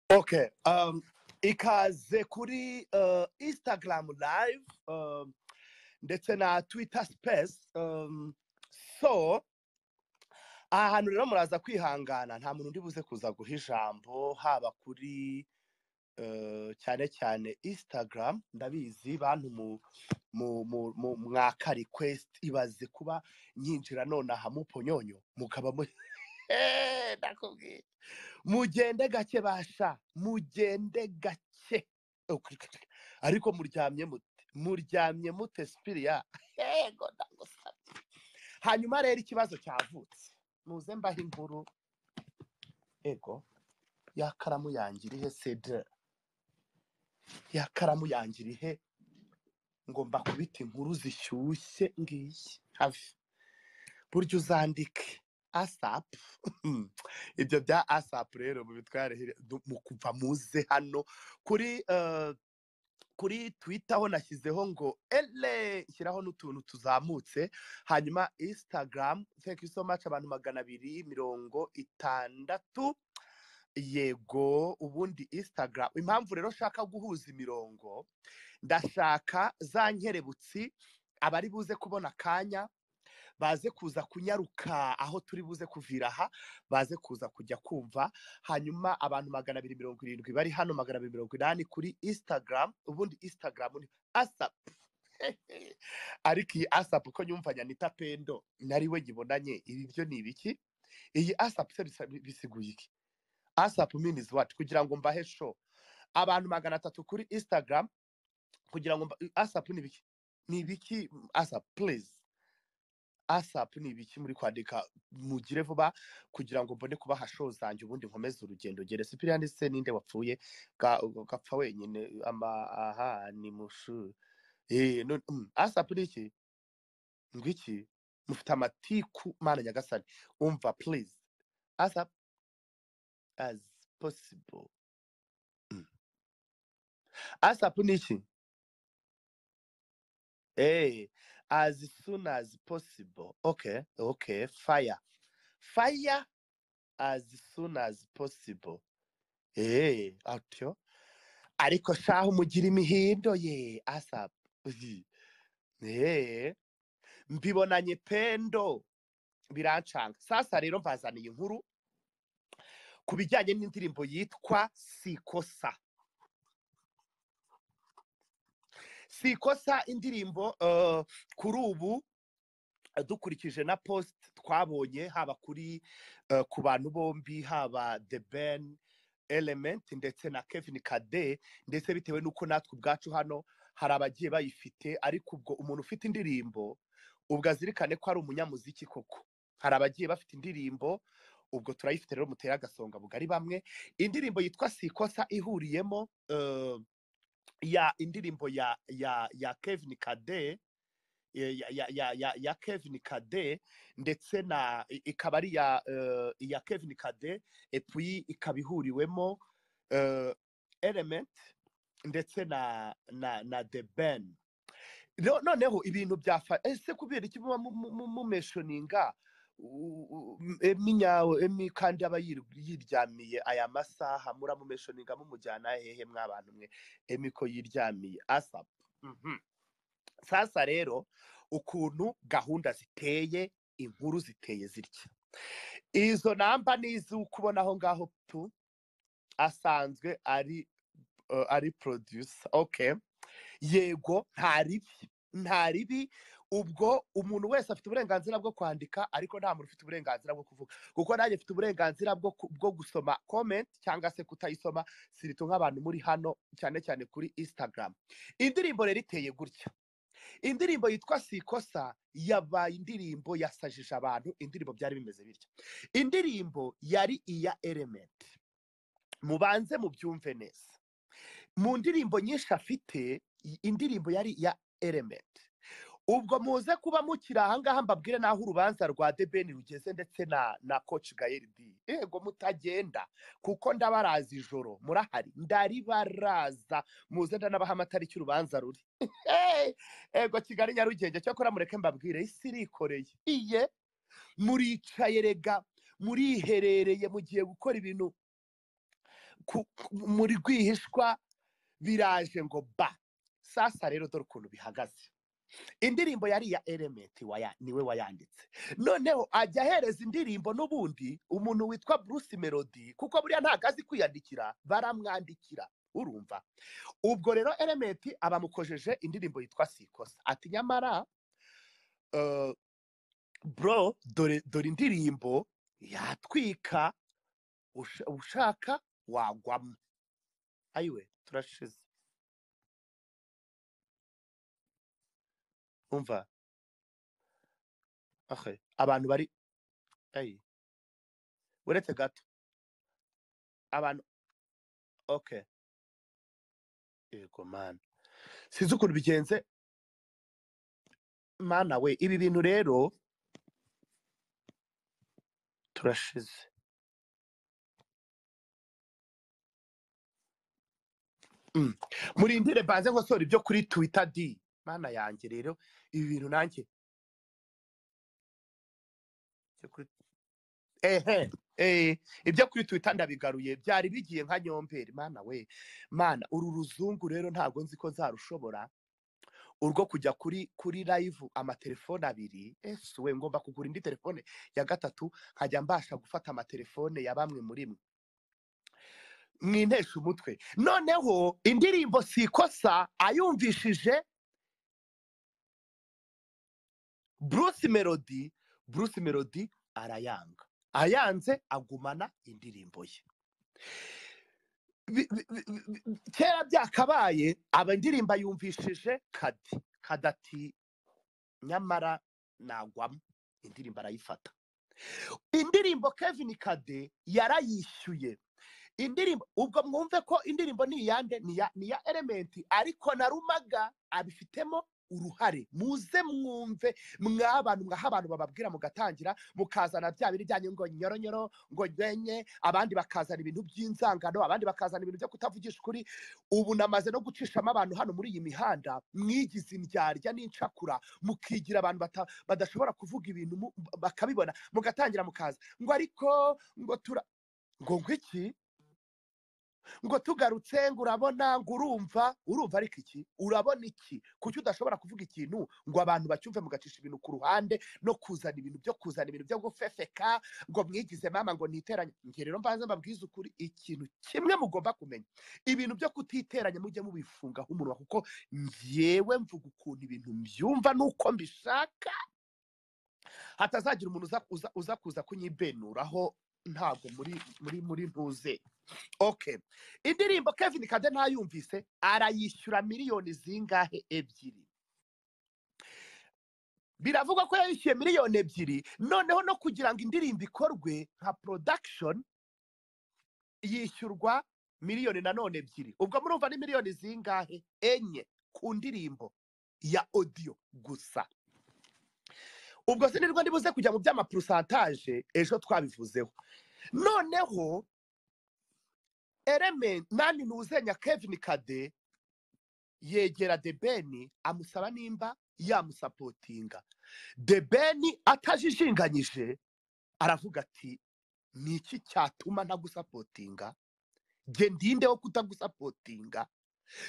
Okay. Um, ikaze kuri uh, Instagram live um, ndetse na Twitter space um, so aha hantu rero muraza kwihangana nta muntu undi buze kuza guha ijambo haba kuri uh, cyane cyane Instagram ndabizi bantu mu mu mu- mu- mwaka request ibaze kuba nyinjira none aha muponyonyo mukaba mu Eh, ndakubwiye mugende gake basha mugende gake ariko muryamye mute muryamye mute sipiriya yego ndagusabye hanyuma rero ikibazo cyavutse muze mbaho inkuru ego yakaramu yangira ihe cedre yakaramu yangira ihe ngomba kubita inkuru zishyushye ngiyi hafi burya uzandike asapu ibyo bya asapu rero mubitware hiri- du- mu kuva muze hano kuri eh, kuri twita ho nashyizeho ngo ele shyiraho n'utuntu tuzamutse hanyuma instagram thank you so much abantu magana abiri mirongo itandatu yego ubundi instagram impamvu rero nshaka guhuza imirongo ndashaka za nkerebutsi abari buze kubona akanya baze kuza kunyaruka aho turi buze kuvira aha baze kuza kujya kumva hanyuma abantu magana abiri mirongo irindwi bari hano magana abiri mirongo inani kuri instagram ubundi instagram ni asapu ariko iyi asapu ko nyumvanya nita pendo nariwe nyibonanye ibi byo ni ibiki iyi asapu se bisa- bisiguye iki asapu minizi wacu kugira ngo mbahe sho abantu magana atatu kuri instagram kugira ngo asapu ni ibiki ni ibiki asapu please asapu ni ibiki muri kwandika mugire vuba kugira ngo mbone kubaha show zanjye ubundi nkomeze urugendo ngere sipiriya ndetse ninde wapfuye ga- gapfa wenyine ama aha ni mushu Eh, none- mm, asapu ni iki ngwiki mufite amatiku mana nyagasani umva please asapu as possible Mm. asapu ni iki Hey, as soon as possible. Okay, okay, fire. Fire as soon as possible. Hey, atyo. Ariko shaho mugira imihindo ye asap. Hey, mbibonanye pendo birancanga. Sasa rero mbazaniye inkuru ku bijyanye n'indirimbo yitwa Sikosa. Sikosa indirimbo uh, kuri ubu dukurikije na post twabonye haba kuri eh, ku bantu bombi haba the ben element ndetse na kevin kade ndetse bitewe n'uko natwe ubwacu hano hari abagiye bayifite ariko ubwo umuntu ufite indirimbo ubwo azirikane ko ari umunyamuziki koko hari abagiye bafite indirimbo ubwo turayifite rero mutere agasonga bugari bamwe indirimbo yitwa sikosa ihuriyemo eh, ya indirimbo ya ya ya kevin kade ya ya ya ya ya Kevin Kade ndetse na i- ikaba ari ya eh, ya Kevin Kade epuyi ikaba ihuriwemo eh, element ndetse na na na the ben Ro- noneho ibintu byafa ese kubera iki muba mu- mu- mu- mumeshoninga u- u- m- emi nyawe emi kandi aba yir- yiryamiye aya masaha muramumeshoninga mumujyana hehe mwabantu mwe emi ko yiryamiye asap mhm sasa rero ukuntu gahunda ziteye inkuru ziteye zitya izo namba ni iz'uko ubona aho ngaho tu asanzwe ari uh, ari producer okay yego nta ribi nta ribi ubwo umuntu wese afite uburenganzira bwo kwandika ariko nta muntu ufite uburenganzira bwo kuvuga kuko nanjye mfite uburenganzira bwo ku- bwo gusoma comment cyangwa se kutayisoma sirito nk'abantu muri hano cyane cyane kuri instagram indirimbo rero iteye gutya indirimbo yitwa sikosa yabaye indirimbo yasajije abantu indirimbo byari bimeze bityo indirimbo yari iya element mubanze mubyumve neza mu ndirimbo nyinshi afite i- indirimbo yari iya element ubwo muze kuba mukiri ahangaha mbabwire n'aho urubanza rwa debeni rugeze ndetse na na koci gayeri di yego mutagenda kuko ndabaraza ijoro murahari ndaribaraza muze ndanabaha amatariki urubanza ruri Hey! ego kigali nyarugenge cyakora mureke mbabwire isi irikoreye iye muricaye rega muriherereye mugiye gukora ibintu ku- ku- muri rwihishwa biraje ngo ba sasa rero dore ukuntu bihagaze indirimbo yari iya element waya- niwe wayanditse noneho ajya ahereza indirimbo n'ubundi umuntu witwa bruce melody kuko buriya ntabwo azi kwiyandikira baramwandikira urumva ubwo rero element abamukojeje indirimbo yitwa sikosa ati nyamara eh, bro dore dore indirimbo yatwika usha- ushaka wagwamo ayiwe turashize umva ahe abantu bari ayi uretse gato abantu okay yego mana sinzi ukuntu bigenze mana we ibi bintu rero turashize Mm. murindire banze nkosora ibyo kuri twitter di mana yanjye rero ibi bintu nanjye byo kuri ehe eh, ibyo kuri twitter ndabigaruye byari bigiye nka nyomberi mana we mana uru ruzungu rero ntabwo nzi ko nzarushobora urwo kujya kuri kuri live amatelefone abiri ese we ngomba kugura indi telefone ya gatatu nkajya mbasha gufata amatelefone ya bamwe muri mwe mwintesha umutwe noneho indirimbo si ikosa ayumvishije Bruce Melody Bruce Melody arayanga ayanze agumana indirimbo ye Bi- bi- bi- bi- bi- kera byakabaye aba indirimbo ayumvishije kadi kadati nyamara nagwamo indirimbo arayifata indirimbo Kevin Kade yarayishyuye indirimbo ubwo mwumve ko indirimbo ni iyande ni iya ni iya elementi ariko na rumaga abifitemo uruhare muze mwumve mwabantu mwaha abantu bababwira mugatangira mukazana bya bintu byanyu ngo nyoronyoro ngo nyenye abandi bakazana ibintu by'inzangano abandi bakazana ibintu byo kutavugisha ukuri ubu namaze no gucishamo abantu hano muri iyi mihanda mwigize indyarya n'incakura mukigira abantu bata- badashobora kuvuga ibintu mu- bakabibona mugatangira mukaza ngo ariko ngo tura ngo ngwiki ngo tugarutse ngo urabona ngo urumva urumva ariko iki urabona iki kuki udashobora kuvuga ikintu ngo abantu bacyumve mugacisha ibintu ku ruhande no kuzana ibintu byo kuzana ibintu byo gufefeka ngo mwigize mama ngo ntiteranye njye rero mbanze mbabwize ukuri ikintu kimwe mugomba kumenya ibintu byo kutiteranya mujye mubifunga umunwa kuko ngewe mvuga ukuntu ibintu mbyumva nuko mbishaka hatazagira umuntu uza uza- uza kuza kunyibenuraho ntabwo muri muri muri ntuze okay indirimbo kevin kade ntayumvise arayishyura miliyoni zingahe ebyiri biravugwa ko yayishyuye miliyoni ebyiri noneho no kugira ngo indirimbo ikorwe nka production yishyurwa miliyoni nanone ebyiri ubwo murumva ni miliyoni zingahe enye ku ndirimbo ya audio gusa ubwo sinirwa ndibuze kujya mu by'amapurusantaje ejo twabivuzeho noneho element nani ntuzenya kevin kade yegera debeni amusaba nimba yamusapotinga debeni atajijinganyije aravuga ati ni iki cyatuma ntagusapotinga nge ndinde wo kutagusapotinga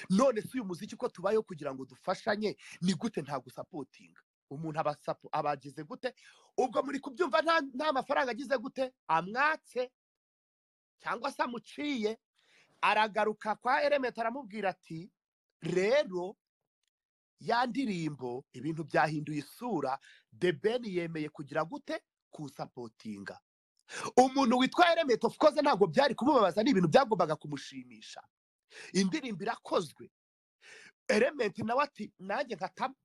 none si uyu muziki ko tubayeho kugira ngo dufashanye ni gute ntagusapotinga umuntu aba sapo- aba agize gute ubwo muri kubyumva nta nta mafaranga agize gute amwatse cyangwa se amuciye aragaruka kwa elementi aramubwira ati rero ya ndirimbo ibintu byahinduye isura the ben yemeye kugira gute kusapotinga umuntu witwa elementi of course ntabwo byari kumubabaza ni ibintu byagombaga kumushimisha indirimbo irakozwe elementi nawe ati nanjye nkatama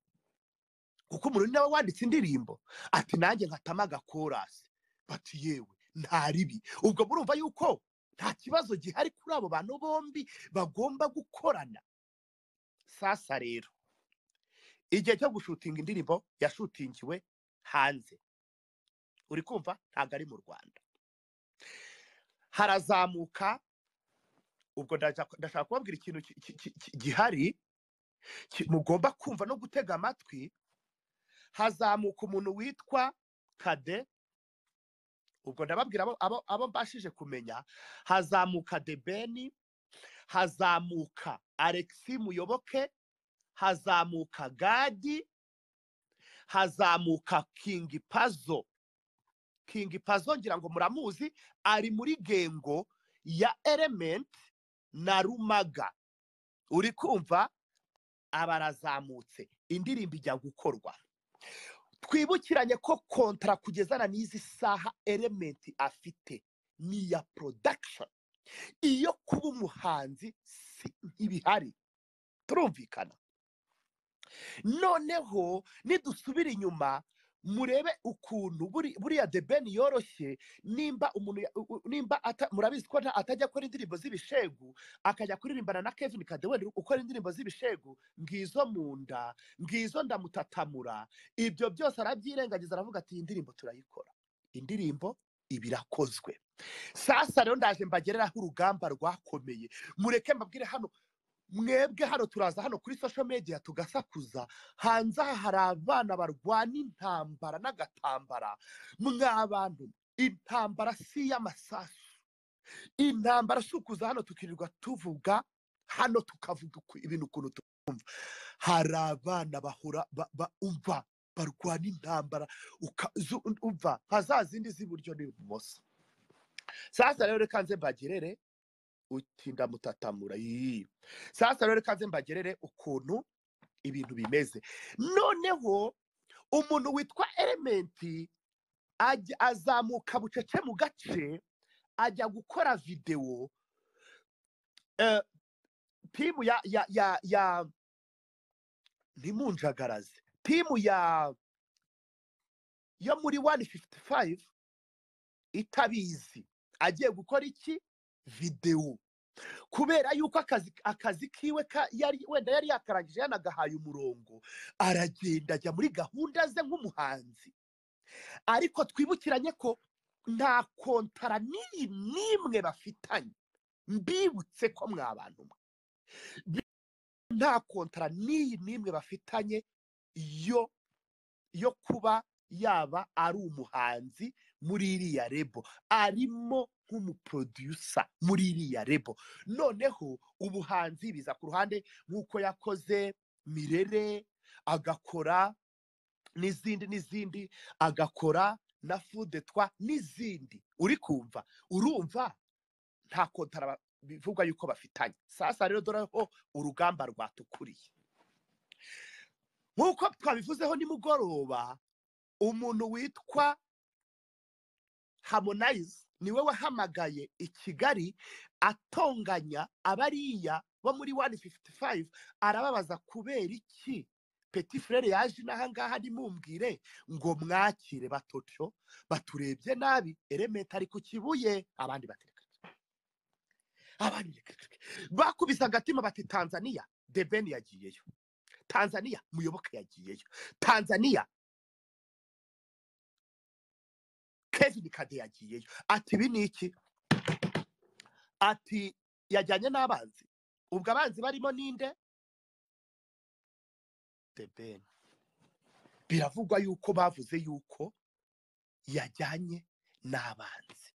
kuko umuntu ni nawe wanditse indirimbo ati nanjye nkatama agakorasi bati yewe nta ribi ubwo murumva yuko nta kibazo gihari kuri abo bantu bombi bagomba gukorana sasa rero igihe cyo gushutinga indirimbo yashutingiwe hanze uri kumva ntabwo ari mu rwanda harazamuka ubwo ndaja- ndashaka kubabwira ikintu ki- ki- ki- ki- gihari ki- mugomba kumva no gutega amatwi hazamuka umuntu witwa kade ubwo ndababwira abo- abo abo mbashije kumenya hazamuka debeni hazamuka alexi muyoboke hazamuka gadi hazamuka kingi pazo kingi pazo ngira ngo muramuzi ari muri gengo ya element na rumaga uri kumva abarazamutse indirimbo ijya gukorwa twibukiranye ko kontara kugezana n'izi saha elementi afite ni iya production iyo kuba umuhanzi si ntibihari turumvikana noneho nidusubira inyuma murebe ukuntu buri- buriya the ben yoroshye nimba umuntu ya- u- u- nimba ata- murabizi ko nta- atajya akora indirimbo z'ibishegu akajya kuririmbana na kevin kadeweli ukora indirimbo z'ibishegu ngizo mu nda ngizo ndamutatamura ibyo byose arabyirengagiza aravuga ati iyi ndirimbo turayikora indirimbo iba irakozwe sasa rero ndaje mbagereraho urugamba rwakomeye mureke mbabwire hano mwebwe hano turaza hano kuri social media tugasakuza hanze aha hari abana barwana intambara n'agatambara mwabantu intambara si iy'amasasu intambara si ukuza hano tukirirwa tuvuga hano tukavuga uku- ibintu ukuntu twumva hari abana bahora ba- ba- umva barwana intambara uka- zu- umva nka za zindi z'iburyo n'ibumoso sasa rero reka nze mbagerere utinda mutatamura yii sasa rero reka nze mbagerere ukuntu ibintu bimeze noneho umuntu witwa elementi ajya- azamuka bucece mu gace ajya gukora videwo eh, timu ya ya ya ya ntimunjagaraze timu ya yo muri wani fifuti fayive itabizi agiye gukora iki videwo kubera yuko akazi akazi kiwe ka- yari wenda yari yakarangije yanagahaye umurongo aragenda ajya muri gahunda ze nk'umuhanzi ariko twibukiranye ko nta kontara n'iyi n'imwe bafitanye mbibutse ko mwabantu mwe nta kontara n'iyi n'imwe bafitanye yo yo kuba yaba ari umuhanzi muri iriya rebo arimo nk'umuprodusa muri iriya rebo noneho ubuhanzi biza ku ruhande nk'uko yakoze mirere agakora n'izindi n'izindi agakora na fudetwa n'izindi uri kumva urumva nta kontara ba- bivugwa yuko bafitanye sasa rero dore ho urugamba rwatukuriye nk'uko twabivuzeho nimugoroba umuntu witwa harmonize niwe wahamagaye i kigali atonganya abariya bo muri wani fifuti fayive arababaza kubera iki peti furere yaje inaha ngaha ntimumbwire ngo mwakire batotyo baturebye nabi elementi ari ku kibuye abandi batereka abandi reka- reka- reka. bakubise agatima bati tanzania debeni yagiyeyo tanzania muyoboke yagiyeyo tanzania kevin kade yagiyeyo ati ibi ni iki ati yajyanye n'abanzi ubwo abanzi barimo ninde debeni biravugwa yuko bavuze yuko yajyanye n'abanzi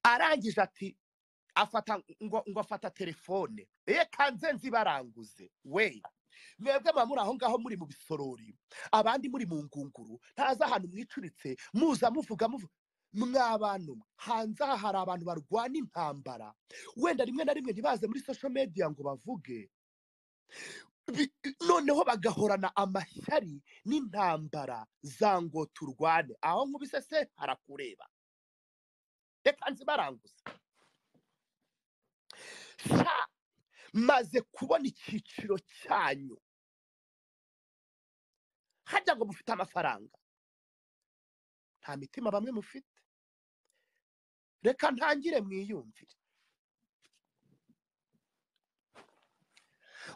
arangije ati afata ngo ngo afata telefone ye kanze nzibaranguze we mwebwe muba muri aho ngaho muri mu bisorori abandi muri mu ngunguru ntazi ahantu mwicuritse muza muvuga muvuga mwabantu mwe hanze aha hari abantu barwana intambara wenda rimwe na rimwe ntibaze muri social media ngo bavuge Bi- noneho bagahorana amashyari n'intambara za ngo turwane aho nkubise se harakureba reka nzibaranguze sha maze kubona icyiciro cyanyu hajya ngo mufite amafaranga nta mitima bamwe mufite reka ntangire mwiyumvire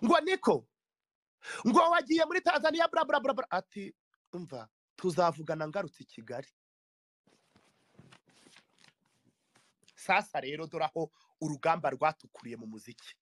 ngo niko ngo wagiye muri tanzania bla bla bla bla ati umva tuzavugana ngarutse i kigali sasa rero dore aho urugamba rwatukuriye mu muziki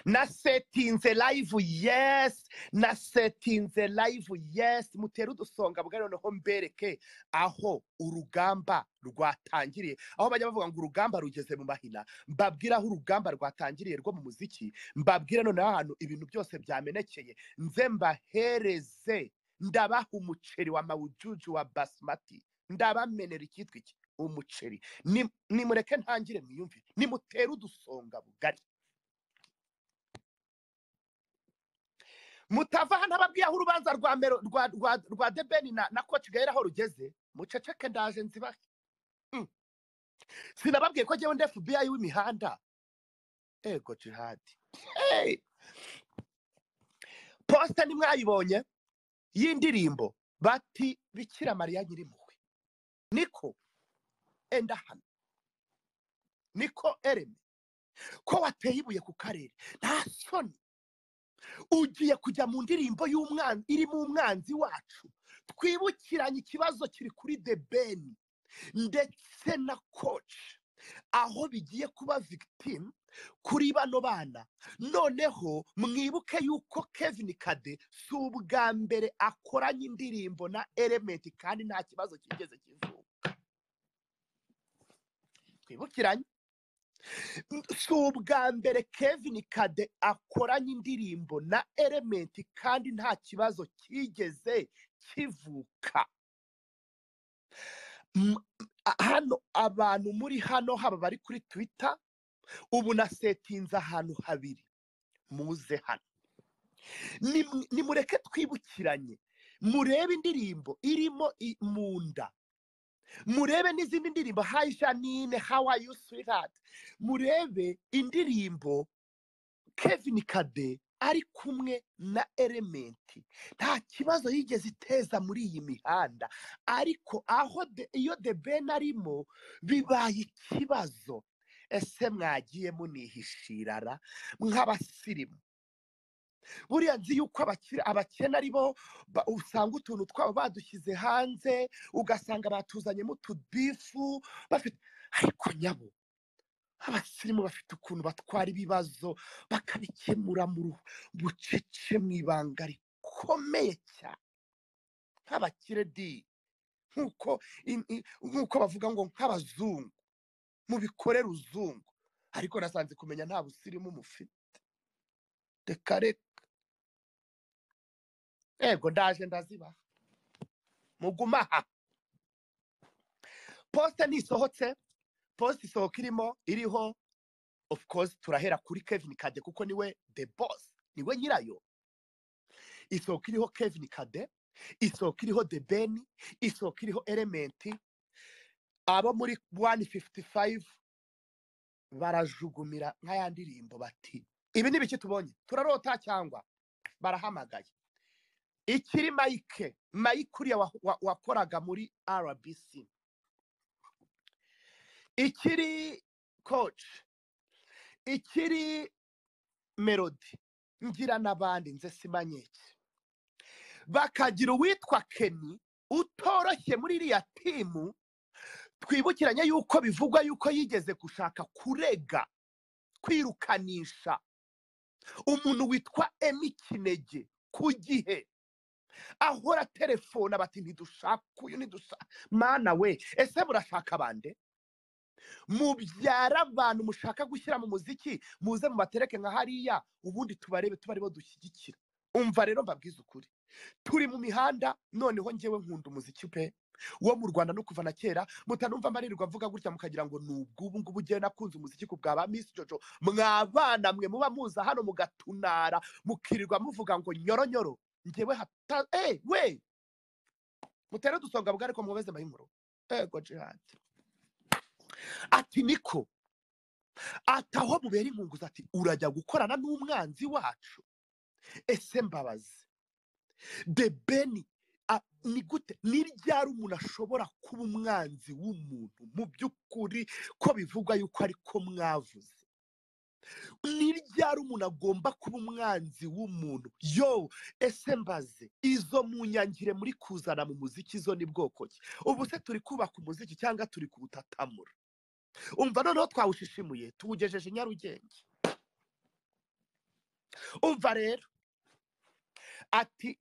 nasetinze live yes nasetinze live yes mutere udusonga bwa noneho mbereke aho urugamba rwatangiriye aho bajya bavuga ngo urugamba rugeze mu mahina mbabwira aho urugamba rwatangiriye rwo mu muziki mbabwira noneho ahantu ibintu byose byamenekeye nze mbahereze ndabaha umuceri wa mawujuju wa basimati ndabamenera icyitwa iki umuceri Ni- nimureke ntangire mwiyumvire nimutere udusonga bugari mutava hano ababwiye aho urubanza rwa mero rwa rwa rwa debeni na na koti gahera aho rugeze muceceke ndaje nzibahe Mm. sinababwiye ko njyewe ndi fbi w'imihanda ego jihadi Hey! posita ntimwayibonye y'indirimbo bati bikira mariya nyiri impuhwe niko enda hano niko ereme ko wateye ibuye ku karere nta soni ugiye kujya mu ndirimbo y'umwanzi irimo umwanzi wacu twibukiranye ikibazo kiri kuri the ben ndetse na coach aho bigiye kuba victim kuri bano bana noneho mwibuke yuko kevin kade si ubwa mbere akoranye indirimbo na element kandi nta kibazo kigeze kivuka twibukiranye si ubwa mbere kevin kade akoranye indirimbo na elementi kandi nta kibazo kigeze kivuka M- a- hano abantu muri hano haba bari kuri twita ubu nasetinze ahantu habiri muze hano Nimu- nimureke twibukiranye murebe indirimbo irimo i- mu nda murebe n'izindi ndirimbo hi janine how are you sweetheart murebe indirimbo kevin kade ari kumwe na elementi nta kibazo yigeze iteza muri iyi mihanda ariko aho de- iyo the ben arimo bibaye ikibazo ese mwagiye munihishirara nk'abasirimu buriya nzi yuko abakire- abakene ari bo ba- usanga utuntu twabo badushyize hanze ugasanga batuzanyemo utubifu bafite ariko nyabo abasirimu bafite ukuntu batwara ibibazo bakabikemura mu ruhu- bucece mu ibanga rikomeye cyane nk'abakire di nk'uko in- i- nk'uko bavuga ngo nk'abazungu mubikorere uzungu ariko nasanze kumenya nta busirimu mufite reka reka ego ndaje ndazibaha muguma aha posite ntisohotse posite isohoka irimo iriho of course turahera kuri kevin kade kuko niwe the boss niwe nyirayo isohoka iriho kevin kade isohoka iriho the ben isohoka iriho elementi abo muri 155 barajugumira nka ya ndirimbo bati ibi ni biki tubonye turarota cyangwa barahamagaye ikiri mike mike uriya wa- wa- wakoraga muri rbc ikiri coach ikiri melody ngira n'abandi nze simanyeke bakagira uwitwa keni utoroshye muri iriya timu twibukiranye yuko bivugwa yuko yigeze gushaka kurega kwirukanisha umuntu witwa emi kinege ku gihe ahora telefona bati ntidushaka uyu ntidushaka mana we ese murashaka bande mubyara abantu mushaka gushyira mu muziki muze mubatereke nka hariya ubundi tubarebe tuba aribo dushyigikira umva rero mbabwize ukuri turi mu mihanda noneho ngewe nkunda umuziki pe wo mu rwanda no kuva na kera mutanumva amaririrwa avuga gutya mukagira ngo ni ubw'ubu ngubu ngewe nakunze umuziki ku bwa ba misi jojo mwabana mwe muba muza hano mugatunara mukirirwa muvuga ngo nyoronyoro ngewe hata eh we mutere dusonga bwa ariko mwobeze mahinkuru ego jihadi ati niko ati aho mubera inkunguzi ati urajya gukorana n'umwanzi wacu ese mbabazi de beni a- ni gute ni ryari umuntu ashobora kuba umwanzi w'umuntu mu by'ukuri ko bivugwa yuko ariko mwavuze ni ryari umuntu agomba kuba umwanzi w'umuntu yo ese mbaze izo mu nyangire muri kuzana mu muziki zo ni bwoko ki ubu se turi kubaka umuziki cyangwa turi kuwutatamura umva noneho twawushishimuye tuwugejeje i nyarugenge umva rero ati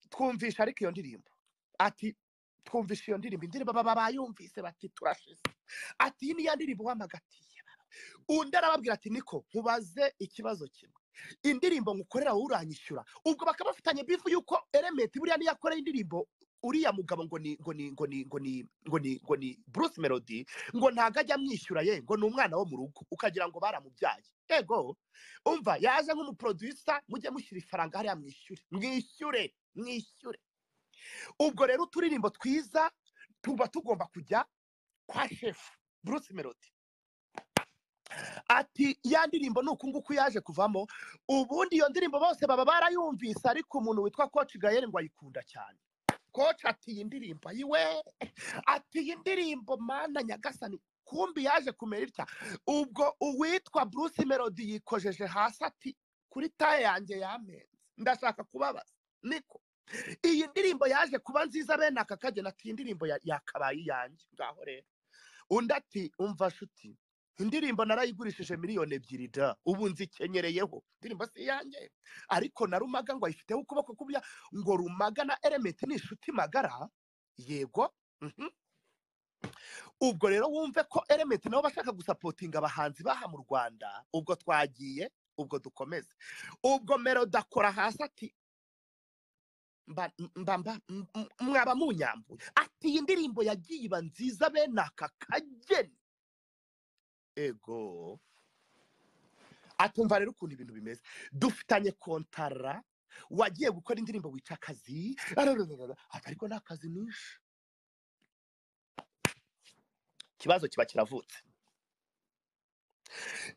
twumvisha ariko iyo ndirimbo ati twumvisha iyo ndirimbo indirimbo baba bayumvise bati turashize ati iyi ni ya ndirimbo wamagatiye undi arababwira ati niko nkubaze ikibazo kimwe indirimbo ngukorera wowe uranyishyura ubwo bakaba bafitanye bifu yuko elementi buriya niyo akoreye indirimbo uriya mugabo ngo ni ngo ni ngo ni ngo ni ngo ni ngo ni bruce melody ngo ntago ajya amwishyura ye ngo ni umwana wo mu rugo ukagira ngo baramubyaye yego umva yaje nk'umuproducer mujye mushyira ifaranga hariya mwishyure mwishyure mwishyure ubwo rero uturirimbo twiza tuba tugomba kujya kwa shefu bruce melody ati ya ndirimbo ni uku nguku yaje kuvamo ubundi iyo ndirimbo bose baba barayumvise ariko umuntu witwa koci gayeri ngo ayikunda cyane koci ati iyi ndirimbo ayiwe ati iyi ndirimbo mana nyagasani kumbi yaje kumera itya ubwo uwitwa bruce melody yikojeje hasi ati kuri taye yanjye yamenze ndashaka kubabaza niko iyi ndirimbo yaje kuba nziza bene aka kagena ati iyi ndirimbo ya- yakabaye iyanjye ngaho rero undi ati umva shuti indirimbo narayigurishije miliyoni ebyiri da ubu nzikenyereyeho indirimbo si iyanjye ariko na rumaga ngo ayifiteho ukuboko kubya ngo rumaga na elementi ni inshuti magara yego mhm. ubwo rero wumve ko elementi nabo bashaka gusapotinga abahanzi baha mu rwanda ubwo twagiye ubwo dukomeze ubwo melody akora hasi ati mba mba mba- m- m- mwaba munyambuye ati iyi ndirimbo yagiye iba nziza bene aka kageni ego atumva rero ukuntu ibintu bimeze dufitanye kontara wagiye gukora indirimbo wica akazi arararara, ati ariko ni akazi nishe ikibazo kiba kiravutse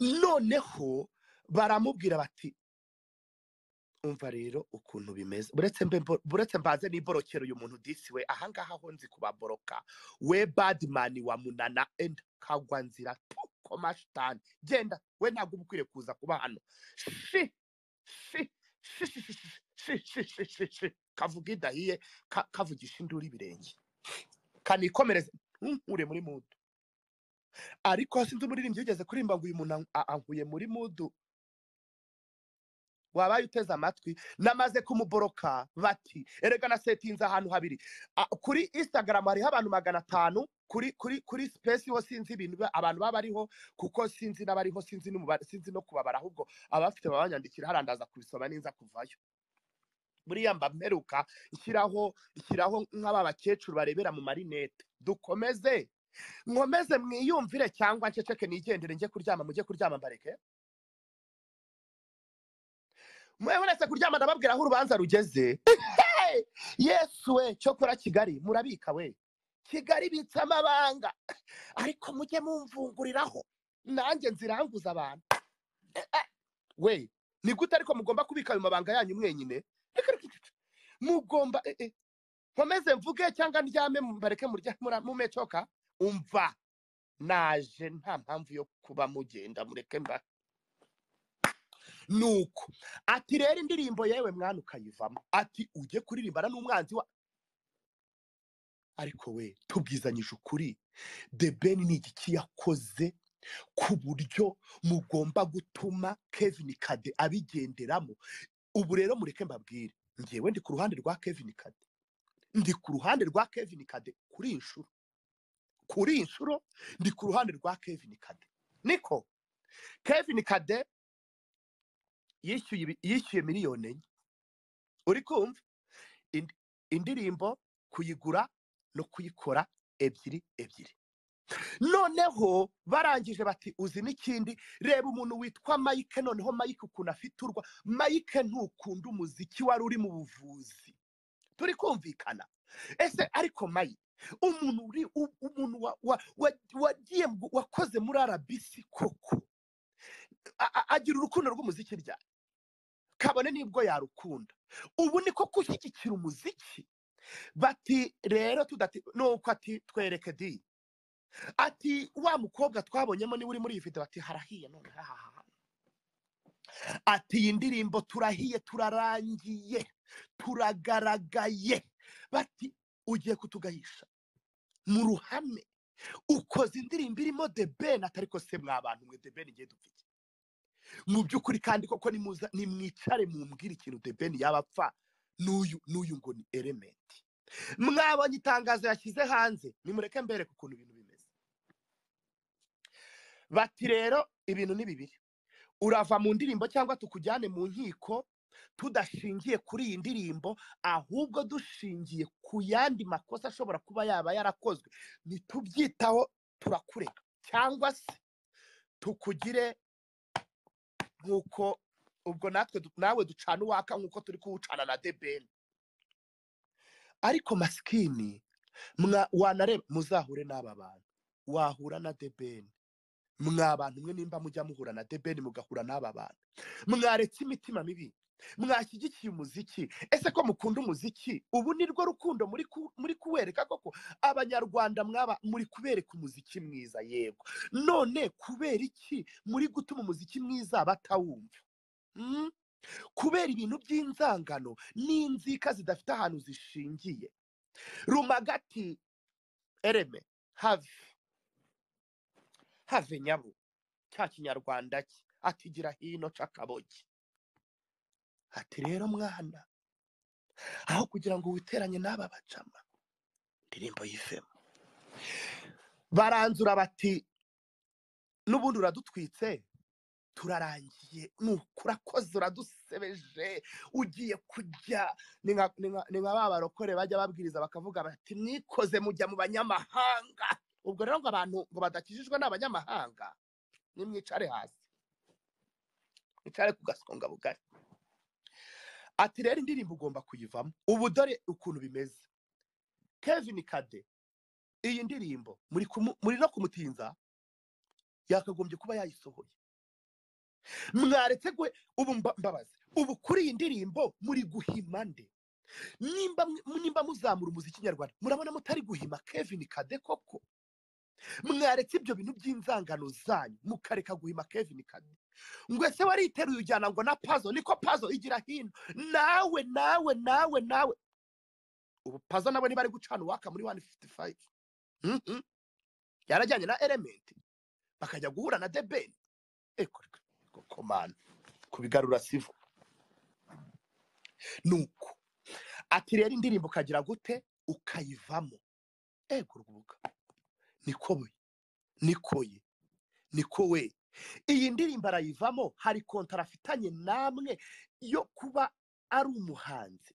noneho baramubwira bati umva rero ukuntu bimeze buretse mbe mbo- buretse mbaze n'iborokero uyu muntu disiwe ahangaha ho nzi kubaboroka we badimani wa munana enda kagwa nzira tuko mashitani genda we ntabwo uba ukwiriye kuza kuba hano shi shi shi shi shi shi shi shi shi shi shi kavuga idahiye ka- kavugisha induru ibirenge kanikomereze ntunkure muri mudu ariko sinzi umuririmbyi wigeze kuririmba ngo uyu muntu an- a- ankuye muri mudu wabaye uteze amatwi namaze kumuboroka bati erega nasetinze ahantu habiri A- kuri instagram hariho abantu magana atanu kuri kuri kuri space ho sinzi ibintu ba- abantu baba bariho kuko sinzi n'abariho sinzi n'umubare sinzi no kubabara ahubwo abafite babanyandikira harandaza kubisoma ninza kuvayo buriya mba mperuka nshyiraho nshyiraho nk'aba bakecuru barebera mu marinete dukomeze nkomeze mwiyumvire cyangwa nceceke nigendere njye kuryama mujye kuryama mbareke muretse kuryama ndababwira aho urubanza rugeze Hey! yesu we cyokora kigali murabika we kigali ibitse amabanga ariko mujye mumvunguriraho nanjye nziranguza abantu we ni gute ariko mugomba kubika ayo mabanga yanyu mwenyine mugomba eh, eh, nkomeze mvuge cyangwa ndyame mbareke murya mura- mumecoka umva naje nta mpamvu yo kuba mugenda mureke mba nuko ati rero indirimbo yewe mwana ukayivamo ati ujye kuririmbana n'umwanzi wa ariko we tubwizanyije ukuri the ben ni igiki yakoze ku buryo mugomba gutuma kevin kade abigenderamo ubu rero mureke mbabwire ngewe ndi ku ruhande rwa kevin kade ndi ku ruhande rwa kevin kade kuri iyi nshuro kuri iyi nshuro ndi ku ruhande rwa kevin kade niko kevin kade yishyuye ibi- yishyuye miliyoni enye uri kumva Ind- indirimbo kuyigura no kuyikora ebyiri ebyiri noneho barangije bati uzi n'ikindi reba umuntu witwa mike noneho mike ukuntu afite urwa mike ntukunda umuziki wari uri mu buvuzi turi kumvikana ese ariko mayi umuntu uri u- umuntu wa- wa- wa- wagiye mu- wakoze muri arabisi koko a- a- agira urukundo rw'umuziki rya kabone nibwo yarukunda ubu niko gushyigikira umuziki bati rero tudati nuko ati twereke di ati wa mukobwa twabonyemo niwe uri muri iyi video bati harahiye none hahaha ati iyi ndirimbo turahiye turarangiye turagaragaye bati ugiye kutugahisha mu ruhame ukoze indirimbo irimo the ben atari ko se mwa bantu mwe the ben igiye dupfa iki? mu by'ukuri kandi koko nimuza- nimwicare mumbwire ikintu the ben yaba apfa n'uyu n'uyu ngo ni element mwabonye itangazo yashyize hanze nimureke mbereke ukuntu ibintu bimeze bati rero ibintu ni bibiri urava mu ndirimbo cyangwa tukujyane mu nkiko tudashingiye kuri iyi ndirimbo ahubwo dushingiye ku yandi makosa ashobora kuba yaba yarakozwe ntitubyitaho turakureka cyangwa se tukugire nk'uko ubwo natwe du- nawe ducana uwaka nk'uko turi kuwucana na debeni ariko masikini mwa- wanareba muzahure n'aba bantu wahura na debeni mwa bantu mwe nimba mujya muhura na debeni mugahura n'aba bantu mwaretse imitima mibi mwashyigikiye umuziki ese ko mukunda umuziki ubu ni rwo rukundo muri ku- muri kuwereka koko abanyarwanda mwaba muri kubereka umuziki mwiza yego none kubera iki muri gutuma umuziki mwiza batawumva Mm? kubera ibintu by'inzangano n'inzika zidafite ahantu zishingiye rumagati ereme have have nyabo cya kinyarwanda cye atigira hino cakabogi ati rero mwana aho kugira ngo witeranye n'aba bacama indirimbo y'ifemo baranzura bati n'ubundi uradutwitse turarangiye nuko urakoze uradusebeje ugiye kujya ni nka ni nka- ni nka ba barokore bajya babwiriza bakavuga bati mwikoze mujya mu banyamahanga ubwo rero ngo abantu ngo badakijijwe n'abanyamahanga nimwicare hasi mwicare ku gasonga bugari ati rero indirimbo ugomba kuyivamo ubu dore ukuntu bimeze kevin kade iyi ndirimbo muri kumu- muri no kumutinza yakagombye kuba yayisohoye mwaretse gwe ubu mba- mbabazi ubu kuri iyi ndirimbo muri guhima nde nimba mwe- nimba muzamura umuziki nyarwanda murabona mutari guhima kevin kade koko mwaretse ibyo bintu by'inzangano zanyu mukareka guhima kevin kade ngo ese wariteruye ujyana ngo na pazo niko pazo igira hino nawe nawe nawe nawe ubu pazo nawe niba ari gucana uwaka muri 155 Mhm. yarajyanye na element bakajya guhura na debeni komana kubigarura sivo nuko ati rero indirimbo ukagira gute ukayivamo ego rwuga niko we niko ye niko we iyi ndirimbo arayivamo hari kontara afitanye namwe yo kuba ari umuhanzi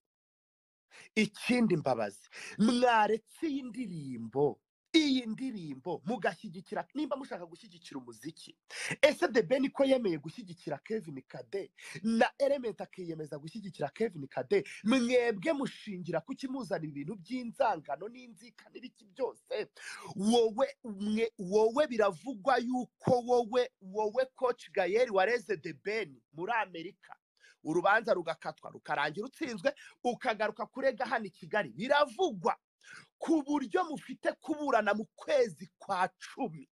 ikindi mbabazi mwaretse iyi ndirimbo iyi ndirimbo mugashyigikira nimba mushaka gushyigikira umuziki ese the ben ko yemeye gushyigikira kevin kade na element akiyemeza gushyigikira kevin kade mwebwe mushingira kukimuzanira ibintu by'inzangano n'inzika n'ibiki byose wowe mwe wowe biravugwa yuko wowe wowe coach gayeri wareze the ben muri amerika urubanza rugakatwa rukarangira utsinzwe ukagaruka kurega hano i kigali biravugwa ku buryo mufite kuburana mu kwezi kwa cumi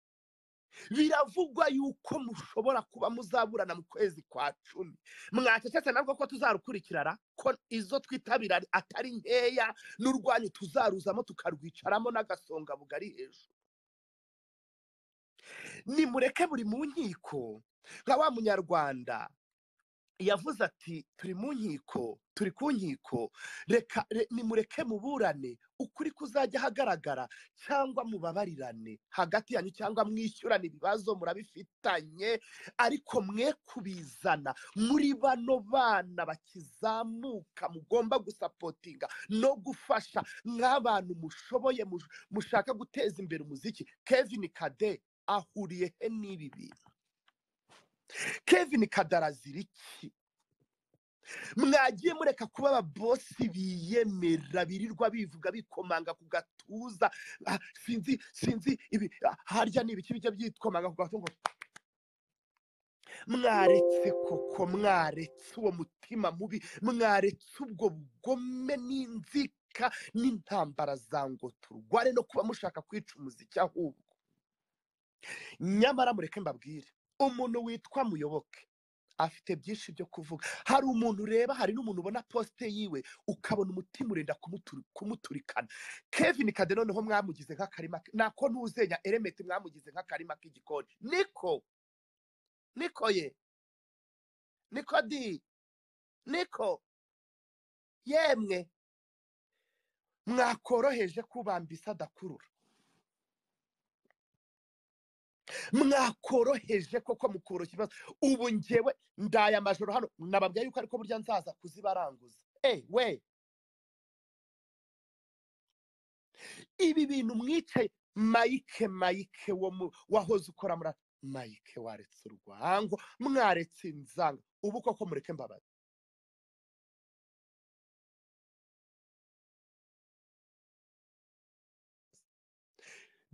biravugwa yuko mushobora kuba muzaburana mu kwezi kwa cumi mwacecetse nabwo ko tuzarukurikirana ko izo twitabira atari nkeya n'urwanyu tuzaruzamo tukarwicaramo n'agasonga bugari hejuru nimureke buri mu nkiko nka wa munyarwanda yavuze ati turi mu nkiko turi ku nkiko reka re- nimureke muburane ukuri kuzajya ahagaragara cyangwa mubabarirane hagati yanyu cyangwa mwishyurane ibibazo murabifitanye ariko mwe kubizana muri bano bana bakizamuka mugomba gusapotinga no gufasha nk'abantu mushoboye mush- mushaka guteza imbere umuziki kevin kade ahuriye he n'ibi bintu kevin kade arazira iki mwagiye mureka kuba ababosi biyemera birirwa bivuga bikomanga ku gatuza ah, sinzi sinzi ibi ah, harya ni ibiki bijya byikomanga ku gatuza ngo mwaretse koko mwaretse uwo mutima mubi mwaretse ubwo bugome n'inzika n'intambara za ngo turware no kuba mushaka kwica umuziki ahubwo nyamara mureke mbabwire umuntu witwa muyoboke afite byinshi byo kuvuga hari umuntu ureba hari n'umuntu ubona posite yiwe ukabona umutima urenda kumuturi- kumuturikana kevin kade noneho mwamugize nk'akarima k- nako ntuzenya eremeti mwamugize nk'akarima k'igikoni niko niko ye niko di niko yemwe mwakoroheje kubambisa adakurura mwakoroheje koko mukoroshya ikibazo ubu ngewe ndaye amajoro hano nababwiye yuko ariko burya nzaza kuzibaranguza eh we ibi bintu mwicaye mayike mayike wo mu- wahoze ukora muri mayike waretse urwango mwaretse inzanga ubu koko mureke mbabazi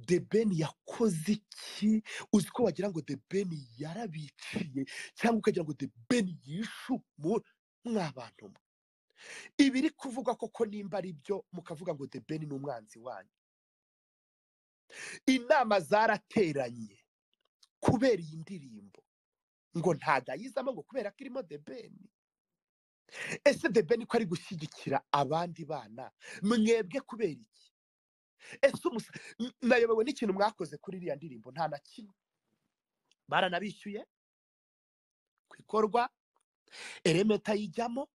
the ben yakoze iki uzi ko wagira ngo the ben yarabiciye cyangwa ukagira ngo the ben yishe umuntu mwabantu mwe ibiri kuvugwa koko nimba ari byo mukavuga ngo the ben ni umwanzi wanyu inama zarateranye kubera iyi ndirimbo ngo ntago ayizamo ngo kubera ko irimo the ben ese the ben ko ari gushyigikira abandi bana mwebwe kubera iki ese umusa n- nayobewe n'ikintu mwakoze kuri iriya ndirimbo nta na kimwe baranabishyuye ku ikorwa elementa ayijyamo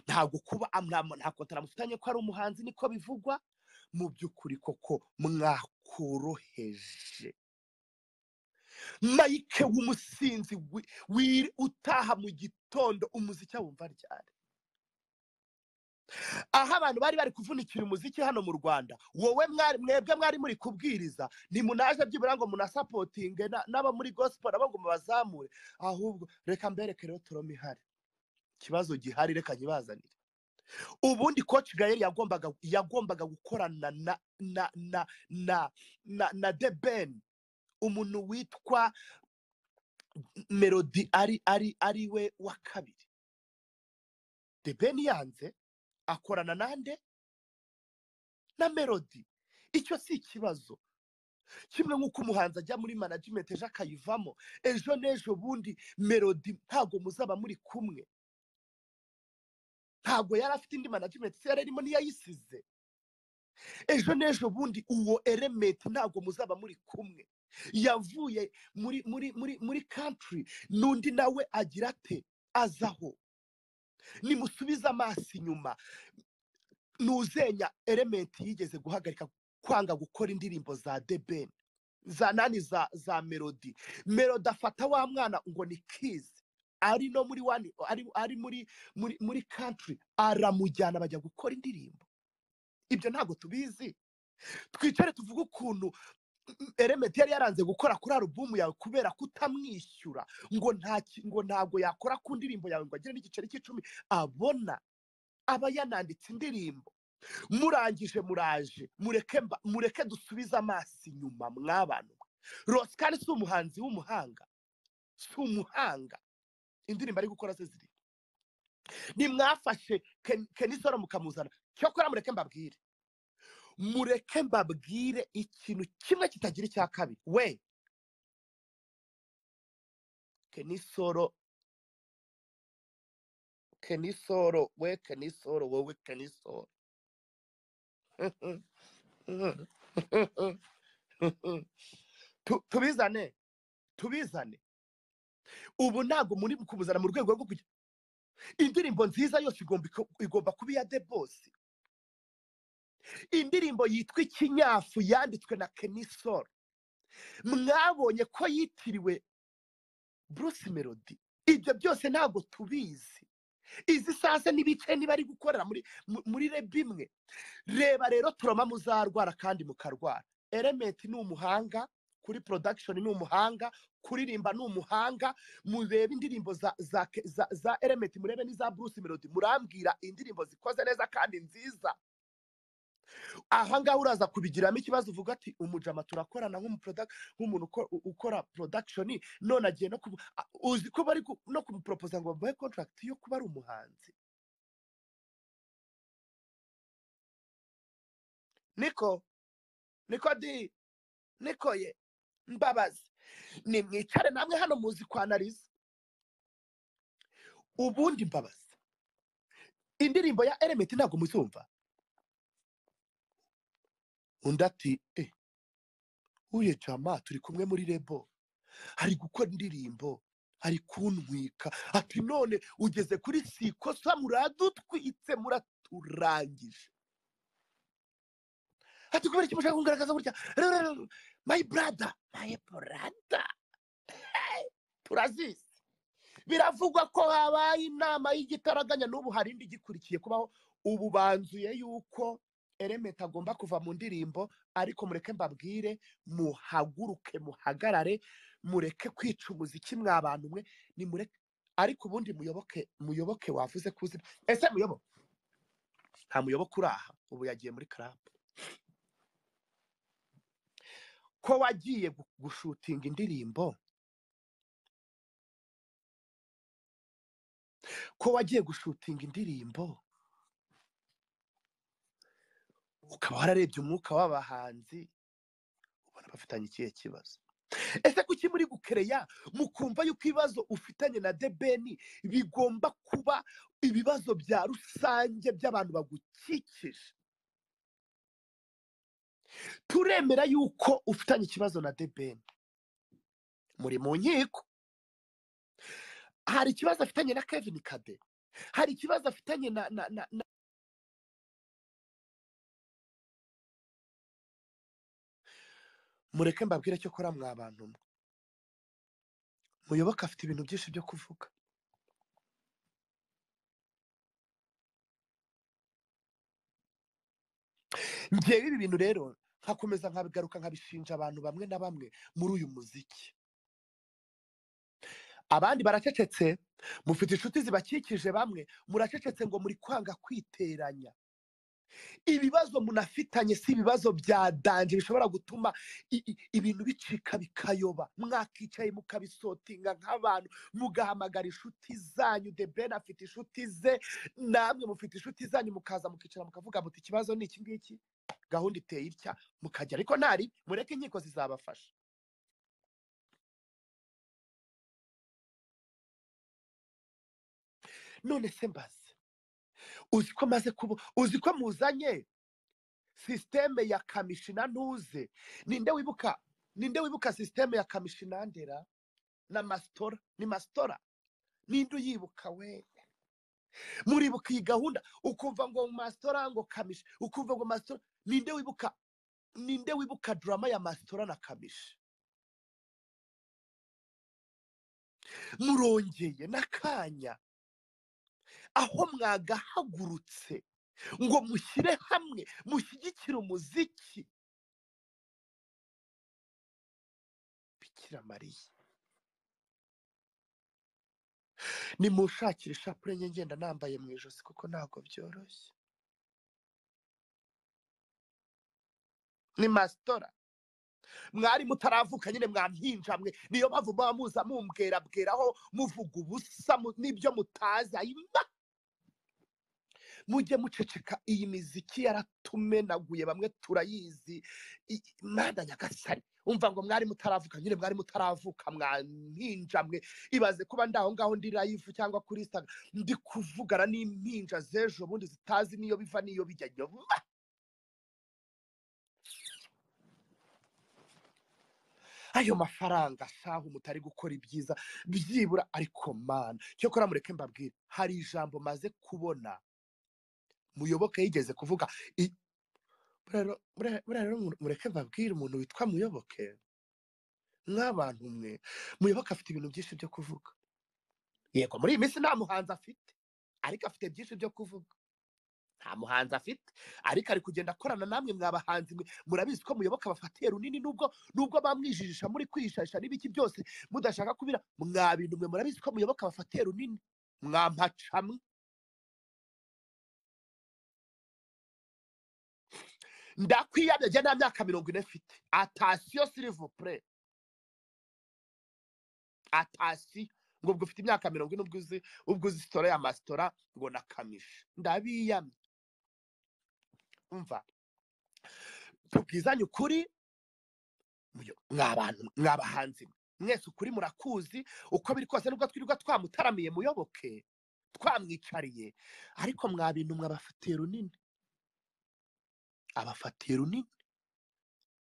ntabwo kuba am- nta nta kontara mufitanye ko ari umuhanzi niko bivugwa mu by'ukuri koko mwakoroheje mayike w'umusinzi wi- wi- utaha mu gitondo umuziki awumva ryari aho abantu bari bari kuvunikira umuziki hano mu rwanda wowe mwari mwebwe mwari muri kubwiriza ntimunaje byibura ngo munasapotinge na- n'abo muri gospel nabo ngo mubazamure ahubwo reka mbereke rero torome ihari ikibazo gihari reka nyibazanire ubundi coach gayeri yagombaga yagombaga gukorana na na na na na na The Ben umuntu witwa melody ari ari ari we wa kabiri the ben yanze akorana nande na melody icyo si ikibazo kimwe nk'uko umuhanzi ajya muri management ejo akayivamo ejo n'ejo bundi melody ntabwo muzaba muri kumwe ntabwo yari afite indi management se yari arimo ntiyayisize ejo n'ejo bundi uwo elementi ntabwo muzaba muri kumwe yavuye muri muri muri muri country n'undi nawe agira ate azaho nimusubize amaso inyuma ntuzenya elementi yigeze guhagarika kwanga gukora indirimbo za deben za nani za za melody melody afata wa mwana ngo ni kizi ari no muri wani ari, ari muri muri muri country aramujyana bajya gukora indirimbo ibyo ntabwo tubizi twicare tuvuge ukuntu elementi yari yaranze gukora kuri alubumu yawe kubera kutamwishyura ngo nta ki- ngo ntabwo yakora ku ndirimbo yawe ngo agire n'igiceri cy'icumi abona aba yananditse indirimbo murangije muraje mureke mba- mureke dusubize amaso inyuma mwabantu rosikari si umuhanzi w'umuhanga si umuhanga indirimbo ari gukora ze ziri nimwafashe Ken- kenisoro mukamuzana cyokora mureke mbabwire mureke mbabwire ikintu kimwe kitagira icya kabiri we kenisoro kenisoro we kenisoro wowe kenisoro Tu- tubizane tubizane ubu ntabwo muri kubuzana mu rwego rwo kugira indirimbo nziza yose igomba iko- igomba kuba iya the boss indirimbo yitwa ikinyafu yanditswe na Kenny Sol mwabonye ko yitiriwe Bruce Melody ibyo byose ntabwo tubizi izi sase n'ibice niba ari gukorera muri mu- muri reb imwe reba rero turoma muzarwara kandi mukarwara element ni umuhanga kuri production ni umuhanga kuririmba ni umuhanga murebe indirimbo za za ke- za, za element murebe n'iza Bruce Melody murambwira indirimbo zikoze neza kandi nziza aha ngaha uraza kubigiramo ikibazo uvuga ati umujama turakorana nk'umuproduct- nk'umuntu uko- u- ukora production none agiye no kubu a- uzi ko bari ku- no kumuporopoza ngo bamuhe contract yo kuba ari umuhanzi niko niko di niko ye mbabazi nimwicare namwe hano muzi kwanariza ubundi mbabazi indirimbo ya element ntabwo muzumva undi ati eh uye jama turi kumwe muri rebo ari gukora indirimbo ari kuntwika ati none ugeze kuri sikosa muradutwitse muraturangije ati kubera iki mushaka kugaragaza gutya Rero, rero, my brother my brother Hey, turazizi biravugwa ko habaye inama y'igitaraganya n'ubu hari indi igikurikiye kubaho ubu banzuye yuko element agomba kuva mu ndirimbo ariko mureke mbabwire muhaguruke muhagarare mureke kwica umuziki mwa bantu mwe nimureke ariko ubundi muyoboke muyoboke wavuze kuzina ese muyobo nta muyoboke uri aha ubu yagiye muri club ko wagiye gu- gushutinga indirimbo ko wagiye gushutinga indirimbo ukaba wararebye umwuka w'abahanzi ubona bafitanye ikihe kibazo ese kuki muri gukereya mukumva yuko ibibazo ufitanye na debeni bigomba kuba ibibazo bya rusange by'abantu bagukikije turemera yuko ufitanye ikibazo na debeni muri mu nkiko hari ikibazo afitanye na kevin kade hari ikibazo afitanye na na na na mureke mbabwire cyo kora mwa bantu mwe muyoboke afite ibintu byinshi byo kuvuga ngewe ibi bintu rero nkakomeza nkabigaruka nkabishinja abantu bamwe na bamwe muri uyu muziki abandi baracecetse mufite inshuti zibakikije bamwe muracecetse ngo muri kwanga kwiteranya ibibazo munafitanye si ibibazo bya danje bishobora gutuma i- i- ibintu bicika bikayoba mwakicaye mukabisotinga nk'abantu mugahamagara inshuti zanyu the ben afite inshuti ze namwe mufite inshuti zanyu mukaza mukicara mukavuga muti ikibazo ni iki ngiki gahunda iteye itya mukajya ariko ntari mureke inkiko zizabafasha none se mbaze uzi ko maze kuba uzi ko muzanye sisiteme ya kamishina ntuze ninde wibuka ninde wibuka sisiteme ya kamishina ndera na masitora ni masitora ninde uyibuka we muribuka iyi gahunda ukumva ngo masitora ngo kamishi ukumva ngo masitora ninde wibuka ninde wibuka drama ya masitora na kamishi murongeye n'akanya aho mwagahagurutse ngo mushyire hamwe mushyigikire umuziki bikira mariya nimunshakire ishapure nye ngenda nambaye mu ijosi kuko ntabwo byoroshye ni masitora mwari mutaravuka nyine mwampinja mwe niyo mpamvu muba muza mumbwera bweraho muvuga ubusa mu- n'ibyo mutazi ayima mujye muceceka iyi miziki yaratumenaguye bamwe turayizi I- mana nyagasani umva ngo mwari mutaravuka nyine mwari mutaravuka mwampinja mwe ibaze kuba ndaho ngaho ndi live cyangwa kuri instagram ndi kuvugana n'impinja z'ejo bundi zitazi n'iyo biva n'iyo bijya nyuma ayo mafaranga shahu mutari gukora ibyiza byibura ariko mana cyokora mureke mbabwire hari ijambo maze kubona muyoboke yigeze kuvuga i- buriya rero- buriya- buriya rero mu- mureke mbabwire umuntu witwa muyoboke nk'abantu mwe muyoboke afite ibintu byinshi byo kuvuga yego muri iyi minsi nta muhanzi afite ariko afite byinshi byo kuvuga nta muhanzi afite ariko ari kugenda akorana namwe mwa bahanzi mwe murabizi ko muyoboka abafatiye runini nubwo nubwo bamwijijisha muri kwishasha n'ibiki byose mudashaka kubira mwa bintu mwe murabizi ko muyoboka abafatiye runini mwa mpacamwe ndakwiyamye njye nta myaka mirongo ine mfite atasiyo sirivupure atasi ngo ubwo ufite imyaka mirongo ine ubwo uzi ubwo uzi sitora ya masitora ngo nakamishi ndabiyamye umva tubwizanye ukuri muyo- mwa bantu mwa bahanzi mwe. mwese ukuri murakuzi uko biri kose nubwo twirirwa twamutaramiye muyoboke twamwicariye ariko mwa bintu mwabafatiye runini abafatiye runini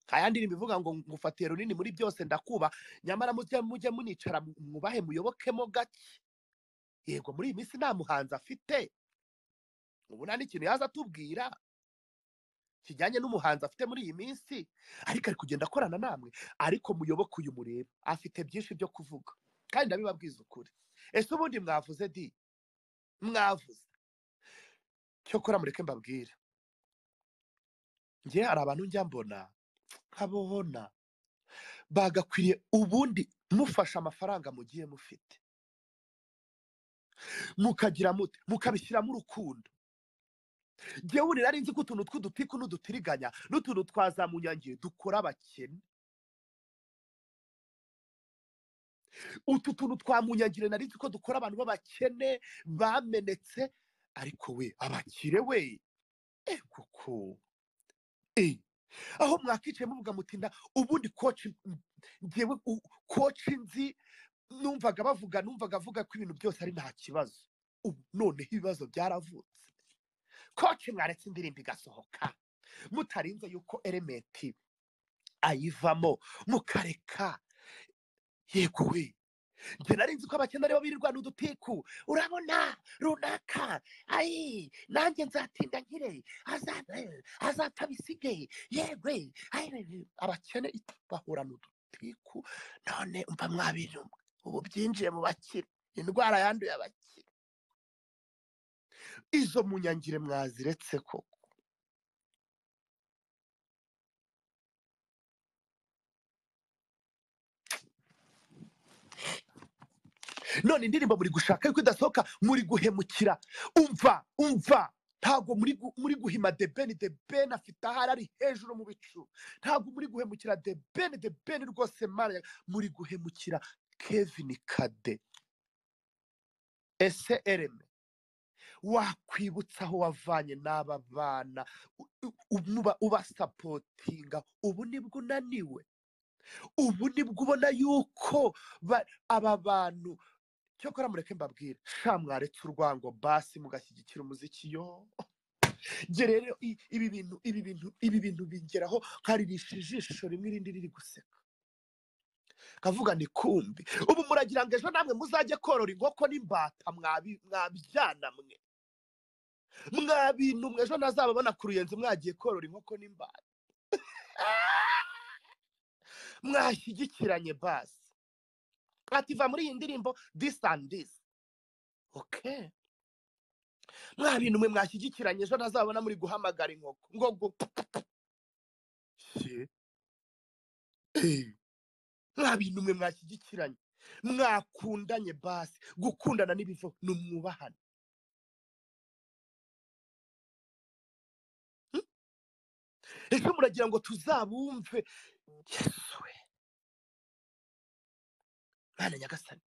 nta yandi ndirimbo ivuga ngo ngufatiye runini muri byose ndakuba nyamara mujye mujye municara mwubahe muyobokemo gake yego muri iyi minsi nta muhanzi afite ubu nta n'ikintu yaza atubwira kijyanye n'umuhanzi afite muri iyi minsi ariko ari kugenda akorana namwe ariko muyoboke uyu mureba afite byinshi byo kuvuga kandi ndabibabwiza ukuri ese ubundi mwavuze di mwavuze cyokora mureke mbabwire ngewe hari abantu njya mbona nkabona bagakwiriye ubundi mufashe amafaranga mugiye mufite mukagira mute mukabishyiramo urukundo ngewe urira nzi ko utuntu tw'udutiku n'udutiriganya n'utuntu twazamunyangiye dukora abakene utu tuntu twamunyagire nari nzi ko dukora abantu b'abakene bamenetse ariko we abakire we eh koko eh aho mwakicaye muvuga muti nda ubundi koci ngewe u- koci nzi numvaga bavuga numvaga avuga ko ibintu byose ari nta kibazo ubu noneho ibibazo byaravutse koci mwaretse indirimbo igasohoka mutarinze yuko elementi ayivamo mukareka yego we njye nari nzi ko abakene aribo birirwana udutiku urabona runaka ayi nanjye nzatinda nkire azana azapfa bisige yewe ayi, abakene bahorana udutiku none mba mwabirumwe ubu byinjiye mu bakire indwara yanduye abakire izo munyangire mwaziretse koko none indirimbo muri gushaka yuko idasohoka muri guhemukira umva umva ntabwo muri gu- muri guhima the ben the ben afite ahari ari hejuru mu bicu ntabwo muri guhemukira the ben the ben rwose mana ya- muri guhemukira kevin kade ese ereme wakwibutsa aho wavanye n'aba bana u- u- umuba- ubasapotinga ubu nibwo unaniwe ubu nibwo ubona yuko ba- aba bantu cyokora mureke mbabwire sha mwaretse urwango basi mugashyigikira umuziki yo nge rero i- ibi bintu ibi bintu ibi bintu bingeraho nkaririsha ijisho rimwe irindi riri guseka kavuga ni kumbi ubu muragira ngo ejo namwe muzajye korora inkoko n'imbata mwabi- mwabyana mwe mwa bintu mwe ejo ntazababona ku ruyenzi mwagiye korora inkoko n'imbata mwashyigikiranye basi ativa muri iyi ndirimbo this and this okay mwa bintu mwe mwashyigikiranye ejo ntazabona muri guhamagara inkoko ngo gupfa mwa bintu mwe mwashyigikiranye mwakundanye basi gukundana n'ibivo ni umwubahane ejo muragira ngo tuzabumve yesu we mwana nyagasani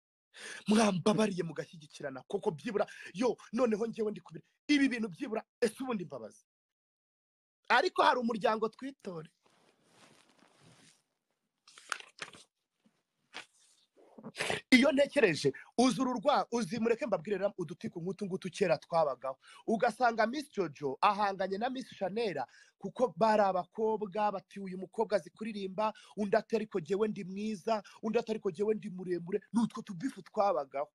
mwambabariye mugashyigikirana koko byibura yo noneho ngewe ndi kubira ibi bintu byibura ese ubundi imbabazi ariko hari umuryango twitore iyo ntekereje uzi uru rwa uzi mureke mbabwirira udutiko nk'utu ngutu kera twabagaho ugasanga miss jojo ahanganye na miss shanera kuko bari abakobwa bati uyu mukobwa azi kuririmba undi ati ariko jyewe ndi mwiza undi ati ariko jyewe ndi muremure ni utwo tubifu twabagaho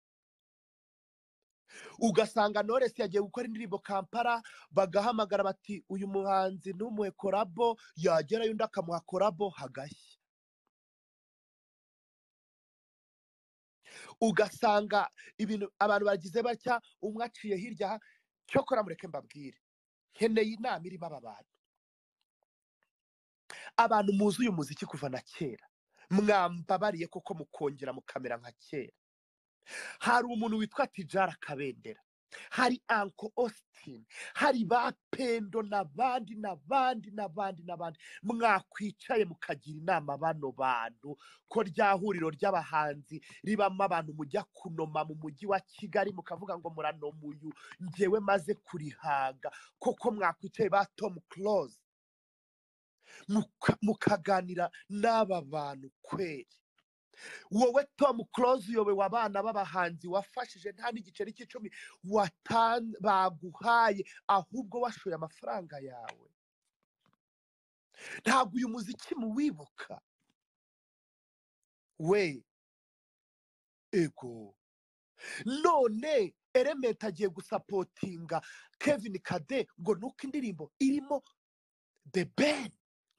ugasanga noresi yagiye gukora indirimbo kampala bagahamagara bati uyu muhanzi ntumuhe korabo yagerayo undi akamuha korabo hagashya ugasanga ibintu abantu bagize batya umwe aciye hirya aha cyokora mureke mbabwire nkeneye inama irimo aba bantu abantu muzi uyu muziki kuva na kera mwambabariye koko mukongera mukamera nka kera hari umuntu witwa tijara kabendera hari anko ositini hari ba pendo n'abandi n'abandi n'abandi n'abandi mwakwicaye mukagira inama bano bantu ko rya huriro ry'abahanzi ribamo abantu mujya kunoma mu mujyi wa kigali mukavuga ngo muranoma uyu ngewe maze kurihaga koko mwakwicaye ba tomu close mukaganira n'aba bantu kweri wowe tom close uyobe wa bana b'abahanzi wafashije nta n'igiceri cy'icumi watan- baguhaye ahubwo washoye amafaranga yawe ntabwo uyu muziki muwibuka we ego none elementi agiye gusapotinga kevin kade ngo nuko indirimbo irimo the ben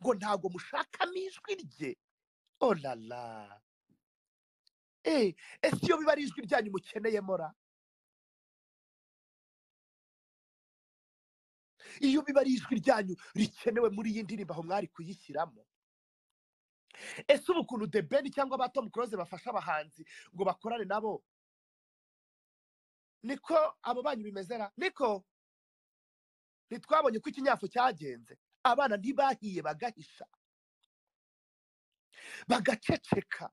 ngo ntabwo mushakamo ijwi rye orara eee ese iyo biba ari ijwi ryanyu mukeneyemo ra iyo biba ari ijwi ryanyu rikenewe muri iyi ndirimbo aho mwari kuyishyiramo ese ubu ukuntu the ben cyangwa aba tom close bafasha abahanzi ngo bakorane nabo niko abo banyu bimezera niko ntitwabonye ko ikinyafu cyagenze abana ntibahiye bagahisha bagaceceka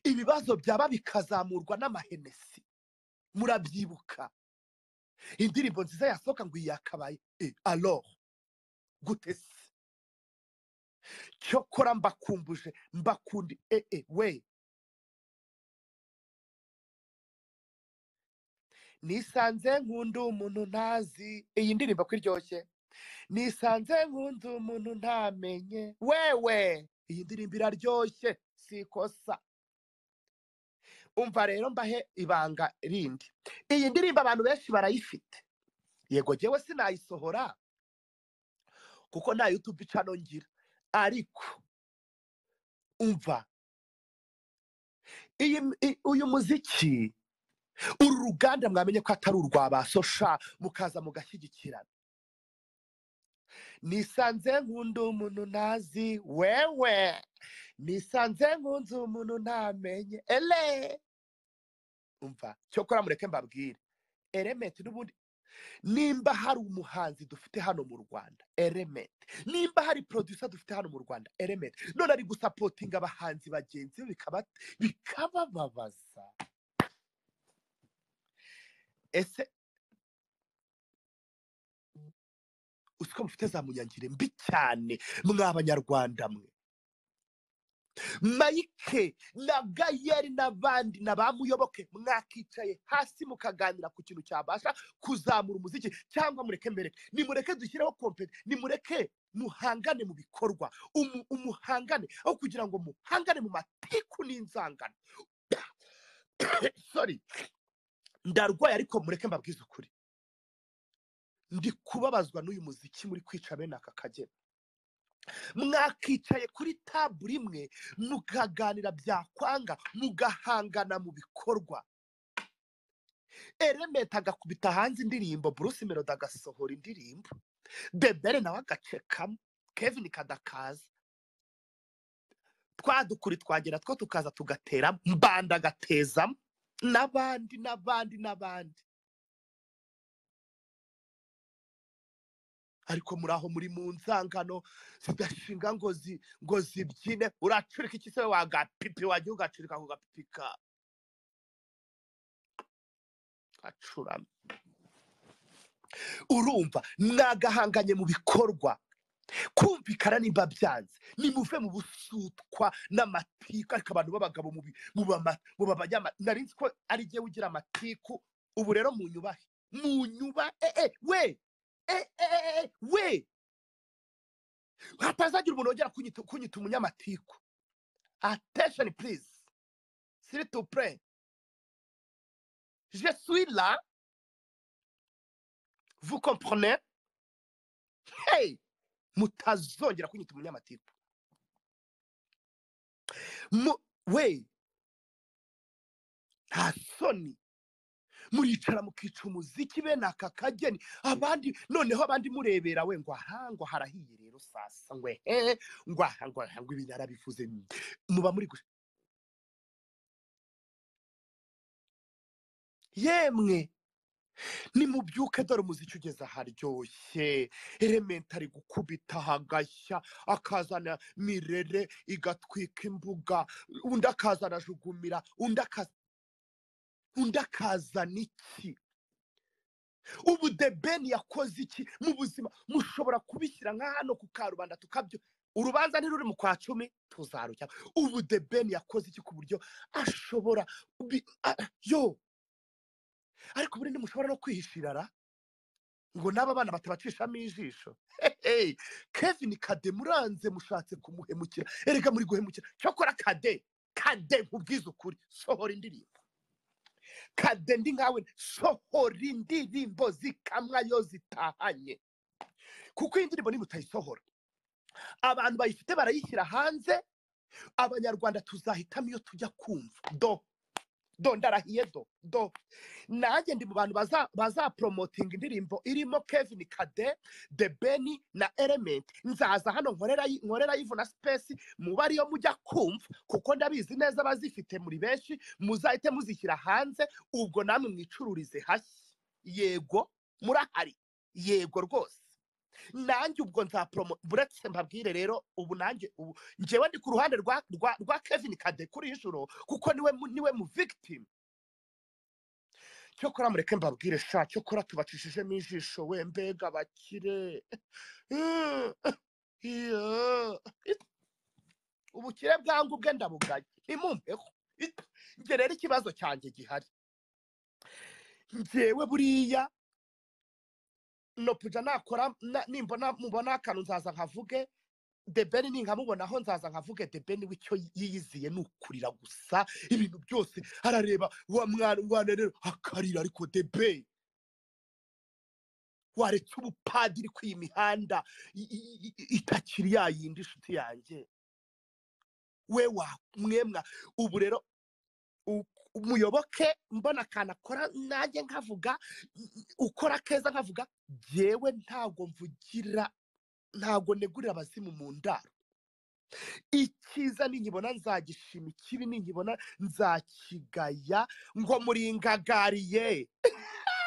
ibibazo byaba bikazamurwa n'amahenesi murabyibuka indirimbo nziza yasohoka ngo iyi yakabaye e aloha gute se cyokora mbakumbuje mbakundi e e we nisanze nkunda umuntu ntazi iyi ndirimbo ko iryoshye nisanze nkunda umuntu ntamenye wewe iyi ndirimbo iraryoshye si ikosa umva rero mbahe ibanga rindi iyi ndirimbo abantu benshi barayifite yego jyewe sinayisohora kuko nta yutube ica ngira ariko umva iyi i- uyu muziki uru ruganda mwamenye ko atari urwa ba sosha mukaza mugashyigikirana nisanze nkunda umuntu ntazi wewe nisanze nkunze umuntu ntamenye ele umva cyokora mureke mbabwire elementi n'ubundi nimba hari umuhanzi dufite hano mu rwanda elementi nimba hari producer dufite hano mu rwanda elementi none ari gusapotinga abahanzi bagenzi be bikaba- bikabababaza ese uziko mufite za munyangire mbi cyane mwa banyarwanda mwe mayike na gayeri n'abandi na ba muyoboke mwakicaye hasi mukaganira ku kintu cyabasha kuzamura umuziki cyangwa mureke mbere nimureke dushyireho kompeti nimureke muhangane mu bikorwa umu- umuhangane aho kugira ngo muhangane mu matiku n'inzangano sorry ndarwaye ariko mureke mbabwize ukuri ndi kubabazwa n'uyu muziki muri kwica bene aka kageni mwakicaye kuri tabure imwe mukaganira byakwanga mugahangana mu bikorwa elementi agakubita hanze indirimbo bruce melody agasohora indirimbo bebere nawe agacekamo kevin kadakaza twadukuri twagera two tukaza tugateramo mbanda agatezamo n'abandi n'abandi n'abandi ariko muri aho muri mu nzangano zidashinga ngo zi ngo zibyine uracurika iki se we wagapipi wagiye ugacurika ku gapipi ka gacuramye urumva nagahanganye mu bikorwa kumvikana nimba byanze nimuve mu busutwa n'amatiku ariko abantu b'abagabo mu bi- mu bama- mu babanyama nari nzi ko ari jye ugira amatiku ubu rero mu nyubahe mu nyuba eh, eh, we eh, eh, eh, eh, we hatazagira umuntu wongera kunyita kunyita umunyamatiku attention please s'il te plaît je suis là vous comprenez hey mutazongera kunyita umunyamatiku Mu- we nta soni muricara mukica umuziki bene aka kageni abandi noneho abandi murebera we ngo aha ngo harahiye rero sasa ngo ehe ngo aha ngo aha ngo ibi narabivuze muba muri gusa yemwe nimubyuke dore umuziki ugeze aharyoshye elementi ari gukubita hagashya akazana mirere igatwika imbuga undi akazana jugumira undi akaza undi akazana iki ubu the ben yakoze iki mu buzima mushobora kubishyira nka hano ku karubanda tukabyo urubanza ntiruri mu kwa cumi tuzarucya ubu the ben yakoze iki ku buryo ashobora bi- a- yo ariko buriya ntimushobora no kwihishirara ngo n'aba bana batabacishamo ijisho Hey, kevin kade muranze mushatse kumuhemukira erega muri guhemukira cyokora kade kade nkubwize ukuri sohora indirimbo kade ndi nkawe sohora indirimbo zikamwa yo zitahanye kuko iyi ndirimbo niba utayisohora abantu bayifite barayishyira hanze abanyarwanda tuzahitamo iyo tujya kumva do do ndarahiye do do nanjye ndi mu bantu baza bazaporomotinga indirimbo irimo kevin kade the beni na element nzaza hano nkorera nkorera ivu na sipesi muba ariyo mujya kumva kuko ndabizi neza abazifite muri benshi muzahite muzishyira hanze ubwo namwe mwicururize hashya yego murahari yego rwose nanjye ubwo nzaporomo buretse mbabwire rero ubu nanjye ubu njyewe ndi ku ruhande rwa rwa rwa kevin kade kuri iyi joro kuko niwe mu- niwe mu victim cyokora mureke mbabwire sha cyokora tubacishijemo ijisho we mbega bakire Iya. ubukire bwangu bwe ndabuganye ntimumpeho njye rero ikibazo cyanjye gihari njyewe buriya nopuja nakora na- nimbona mubona akantu nzaza nkavuge debeni ninkamubonaho nzaza nkavuge debeni w'icyo yiyiziye ni ukurira gusa ibintu byose arareba wa mwana umwana rero akarira ariko debe waretse ubupadiri ku iyi mihanda i- i- i- i- itakiri ya yindi inshuti yanjye we wa mwemwa ubu rero u- umuyoboke mbona akantu akora nanjye nkavuga i- i- ukora keza nkavuga jyewe ntabwo mvugira ntabwo negurira abazimu mu ndaro icyiza ninkibona nzagishima ikibi ninkibona nzakigaya ngo muringagariye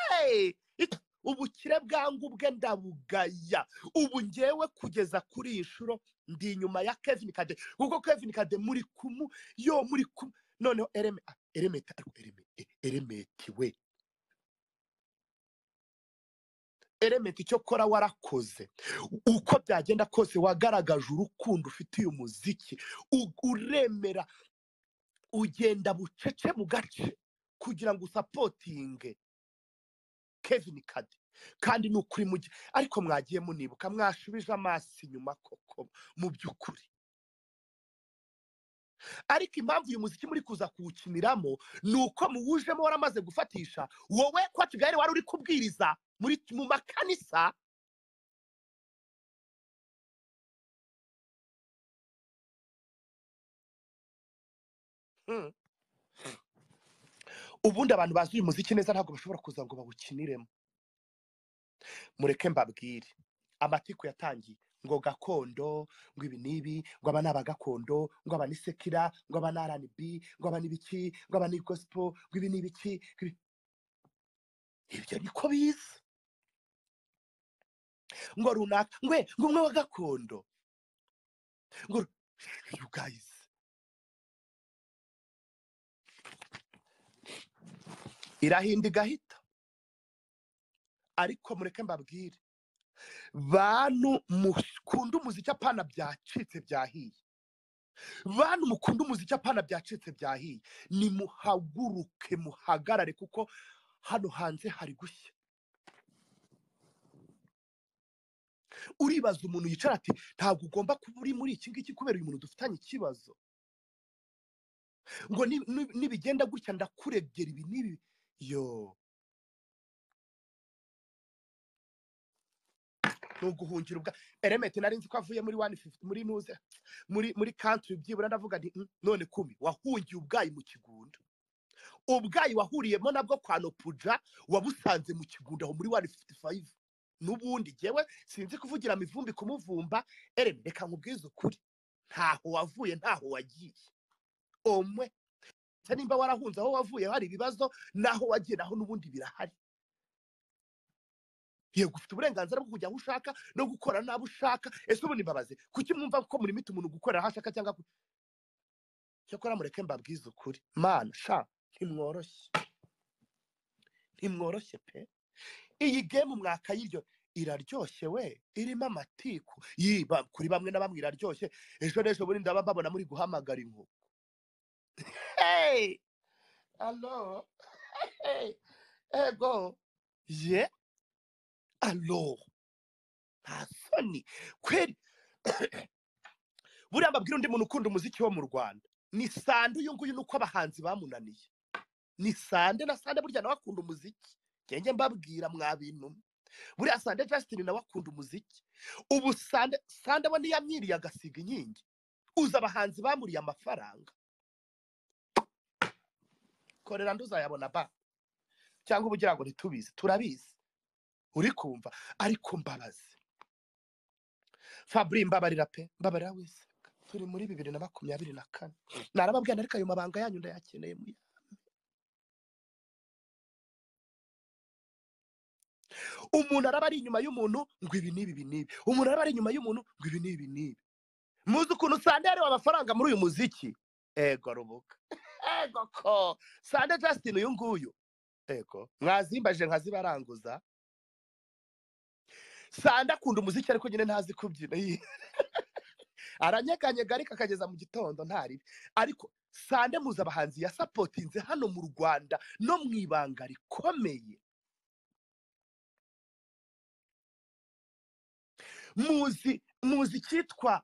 Hey! It- ubukire bwangu bwe ndabugaya ubu ngewe kugeza kuri iyi nshuro ndi inyuma ya kevin kade kuko kevin kade muri kumu yo muri kumu noneho ereme ah, eremeti ariko ereme e- eremeti we eremeti icyo kora warakoze uko byagenda kose wagaragaje urukundo ufitiye umuziki U- uremera ugenda bucece mu gace kugira ngo usapotinge kevin kade kandi ni ukuri mu gihe ariko mwagiye munibuka mwashubije amaso inyuma koko mu by'ukuri ariko impamvu uyu muziki muri kuza kuwukiniramo ni uko muwujemo waramaze gufatisha wowe kwa kigali wari uri kubwiriza muri mu makanisa hmm, ubundi abantu bazi uyu muziki neza ntabwo bashobora kuza ngo bawukiniremo mureke mbabwire amatiku yatangiye ngo gakondo ngo ibi n'ibi ngo aba ni abagakondo ngo aba ni sekira ngo aba ni rnb ngo aba ni ibiki ngo aba ni gospel ngo ibi ni ibiki ngo ibi- ibyo niko biza ngo runaka ngwe ngo umwe wa gakondo ngo ru- you guys irahinda igahita ariko mureke mbabwire bantu mukunda umuziki apana byacitse byahiye bantu mukunda umuziki apana byacitse byahiye nimuhaguruke muhagarare kuko hano hanze hari gushya uribaza umuntu yicara ati ntabwo ugomba kuba uri muri iki ngiki kubera uyu muntu dufitanye ikibazo ngo ni- ni- nibigenda gutya ndakuregera ibi n'ibi yo ni uguhungira ubwa eremete nari nzi ko avuye muri wani fifuti muri nuze muri muri kantiri byibura ndavuga nti "Mm, none kumi wahungiye ubwayi mu kigunda ubwayi wahuriyemo nabwo kwa nopuja wabusanze mu kigunda aho muri wani fifuti fayive n'ubundi jyewe sinzi kuvugira mivumbi kumuvumba ereme reka nkubwize ukuri ntaho wavuye ntaho wagiye omwe se nimba warahunze aho wavuye hari ibibazo naho wagiye naho n'ubundi birahari yego ufite uburenganzira bwo kujya aho ushaka no gukora n'abo ushaka ese ubundi mbabaze kuki mwumva ko muri miti umuntu gukorera aho ashaka cyangwa ku- cyakora mureke mbabwize ukuri mana sha ntimworoshye ntimworoshye pe iyi gemu mwakayiryo iraryoshye we irimo amatiku yiba kuri bamwe na bamwe iraryoshye ejo n'ejo bundi ndaba mbabona muri guhamagara inkoko hey alo hey ego ye alo nta soni kweri buriya mbabwira undi muntu ukunda umuziki wo mu rwanda ni sande uyu nguyu ni uko abahanzi bamunaniye ni sande na sande burya nawe akunda umuziki ngenge mbabwira mwa bintu buriya sande jasitini nawe akunda umuziki ubu sande sande aba ntiyamwiriye agasiga inkingi uzi abahanzi bamuriye amafaranga korera nduzayabona ba cyangwa ubugira ngo ntitubizi turabizi uri kumva ariko mbabazi fabri mbabarira pe mbabarira wese turi muri bibiri na makumyabiri na kane narababwira ariko ayo mabanga yanyu ndayakeneye mu umuntu araba ari inyuma y'umuntu ngo ibi n'ibi ibi n'ibi umuntu araba ari inyuma y'umuntu ngo ibi n'ibi ibi n'ibi muzi ukuntu sande yareba amafaranga muri uyu muziki ego rubuga ego ko sande justin uyu nguyu ego mwazimbajije nkazibaranguza sande akunda umuziki ariko nyine ntazi kubyina Yi. aranyeganyega ariko akageza mu gitondo ntaribe ariko sande muzi abahanzi yasapotinze hano mu rwanda no mu ibanga rikomeye muzi muzi icyitwa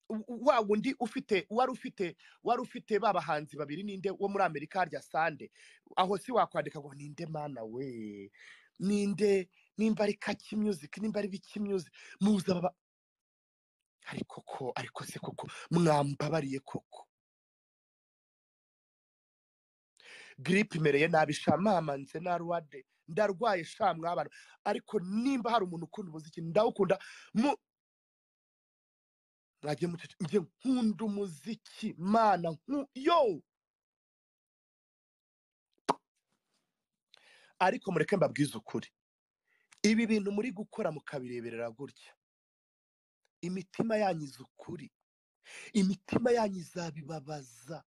w- wa wundi ufite wari ufite wari ufite ba bahanzi babiri ninde wo muri amerika harya sande aho si wakwandika ngo ninde mana we ninde nimba ari kaki music nimba ari biki music muzi aba ba- ariko ko ariko se koko mwambabariye koko giripe imereye nabi sha mama nze naruwade ndarwaye sha mwabana ariko nimba hari umuntu ukunda umuziki ndawukunda mu mwagiye mucece njye nkunda umuziki mana nku yo ariko mureke mbabwize ukuri ibi bintu muri gukora mukabireberera gutya imitima yanyu izi ukuri imitima yanyu izabibabaza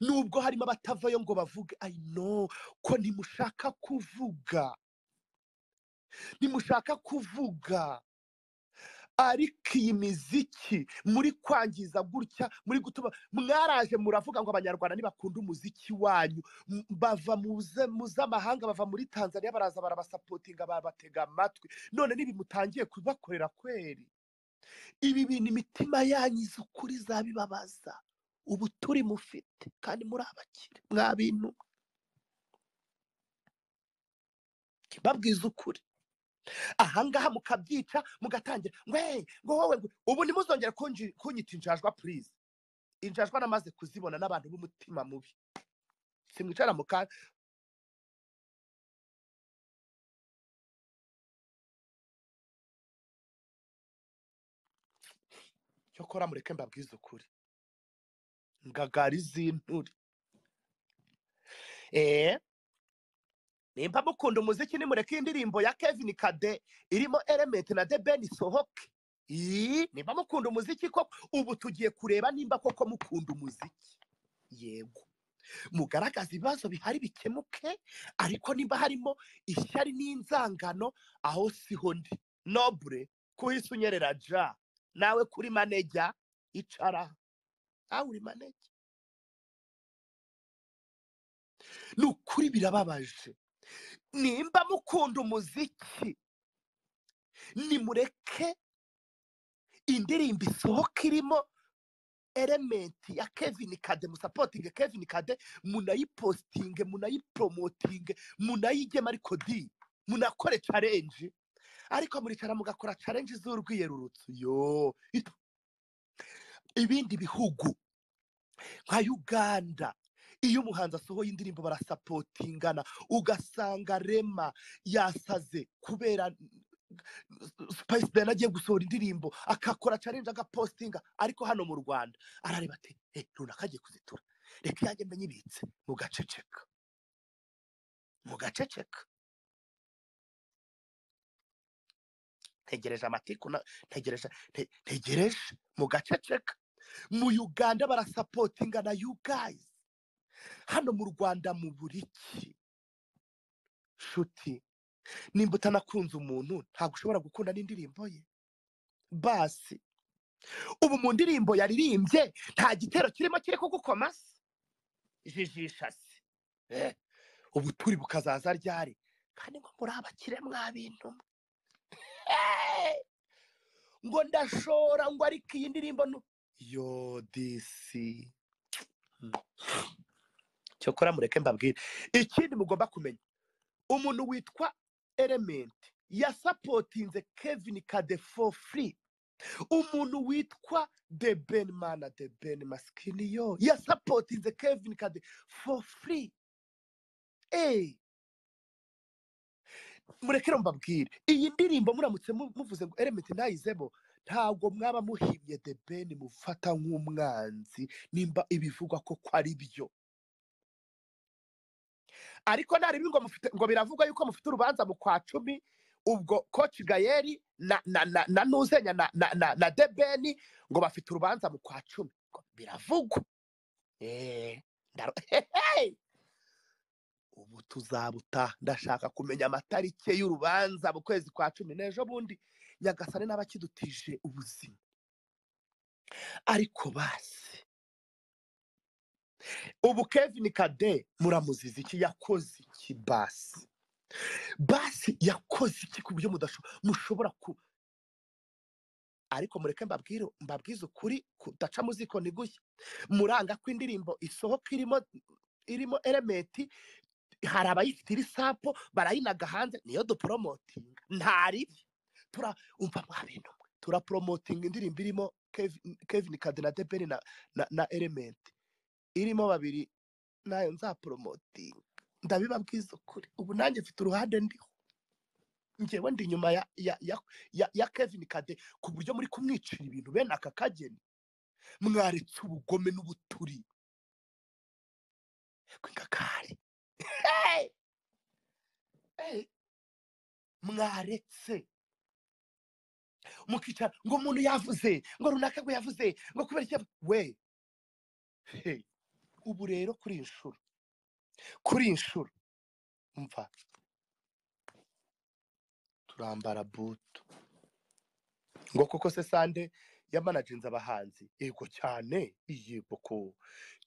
nubwo harimo abatavayo ngo bavuge i know ko ntimushaka kuvuga ntimushaka kuvuga ariko iyi miziki muri kwangiza gutya muri gutuma mwaraje muravuga ngo abanyarwanda ntibakunda umuziki wanyu M- bava mu z'amahanga bava muri tanzania baraza barabasapotinga babatega amatwi none ntibimutangiye kubakorera kweri ibi bintu imitima yanyu izi ukuri zabibabaza ubu turi mufite kandi muri abakire mwa bintu babwiza ukuri ahangaha mukabyica mugatangira ngwe ngo wowe ngo ubu ntimuzongere kunji- kunyita injajwa purize injajwa namaze kuzibona n'abantu b'umutima mubi simwicara mu kanya cyo kora mureke mbabwize ukuri ngagari z'inturi eee nimba mukunda umuziki nimureke indirimbo ya kevin kade irimo element na deben isohoke Ii, nimba mukunda umuziki koko ubu tugiye kureba nimba koko mukunda umuziki yego mugaragaza ibibazo bihari bikemuke ariko niba harimo ishyari n'inzangano aho siho ndi nobure kuhise unyerera ja nawe kuri manejya icara nawe uri manejya ni ukuri birababaje nimba mukunda umuziki nimureke indirimbo isohoka irimo elementi ya kevin kade musapotinge kevin kade munayipositinge munayipromotinge munayigema ariko di munakore challenge ariko muricara mugakora challenge z'urwiyerurutso yo it- ibindi bihugu nka uganda iyo umuhanzi asohoye indirimbo barasapotingana ugasanga rema yasaze kubera Spice Diana agiye gusohora indirimbo akakora challenge agapostinga ariko hano mu Rwanda arareba ati eh runaka agiye kuzitura reka yanjye mbe nyibitse mugaceceka mugaceceka ntegereje amatiku na- ntegereje nte- ntegereje mugaceceka mu Uganda barasapotinga na you guys hano mu Rwanda mu buriki shuti nimba utanakunze umuntu ntabwo ushobora gukunda n'indirimbo ye basi ubu mu ndirimbo yaririmbye nta gitero kirimo kiri kugukoma se jijisha se Eh, ubu turi bukazaza ryari kandi ngo muri abakire mwa bintu ngo ndashora ngo ariko iyi ndirimbo nu yo disi cyokora mureke mbabwire ikindi mugomba kumenya umuntu witwa elementi yasapotinze kevin kadefo furi umuntu witwa de ben mana de ben masikini yo yasapotinze kevin kadefo furi eee murekere mbabwire iyi ndirimbo muramutse muvuze ngo elementi ntayizemo ntabwo mwaba muhimye de ben mufata nk'umwanzi nimba ibivugwa ko ari byo ariko ntarebe ngo mufite ngo biravugwa yuko mufite urubanza mu kwa cumi ubwo koci gayeri na na na na nuzenya na na na na de ben ngo bafite urubanza mu kwa cumi ngo biravugwa eee ndaro hehehe ubu tuzabuta ndashaka kumenya amatariki y'urubanza mu kwezi kwa cumi n'ejo bundi nyagasane n'abakidutije ubuzima ariko basi ubu kevin kade muramuziza iki yakoze iki basi basi yakoze iki ku buryo mushobora ku ariko mureke mbabwire mbabwize ukuri kudaca muziko ni gushya muranga ko indirimbo isohoka irimo irimo elementi hari abayifite iri sapo barayinaga hanze niyo duporomotinga ntaribi turumva mwa bintu turaporomotinga indirimbo irimo kevin kade na debeni na elementi irimo babiri nayo nzaporomotinga ndabibabwiza ukuri ubu nanjye mfite uruhande ndiho ngewe ndi inyuma ya kevin kade ku buryo muri kumwicira ibintu bene aka kageni mwaretse ubugome n'ubuturi ingakari mwaretse mukicara ngo umuntu yavuze ngo runaka ngo yavuze ngo kubera icyo we ubu rero kuri iyi nshuro kuri iyi nshuro mva turambara butu ngo kuko se sande yamanajinze abahanzi yego cyane yego ko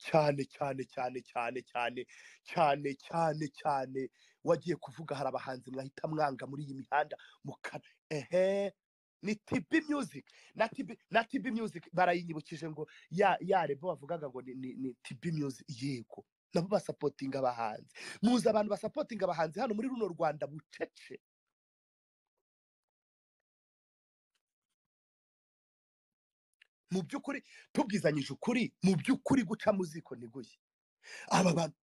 cyane cyane cyane cyane cyane cyane cyane cyane wagiye kuvuga hari abahanzi mwahita mwanga muri iyi mihanda mukara ehe ni tibi music na tibi na tibi music barayinyibukije ngo ya ya rebo bavugaga ngo ni ni tibi music yego nabo basapotinga abahanzi muzi abantu basapotinga abahanzi hano muri runo rwanda bucece mu by'ukuri tubwizanyije ukuri mu by'ukuri guca mu ziko ntiguye aba bantu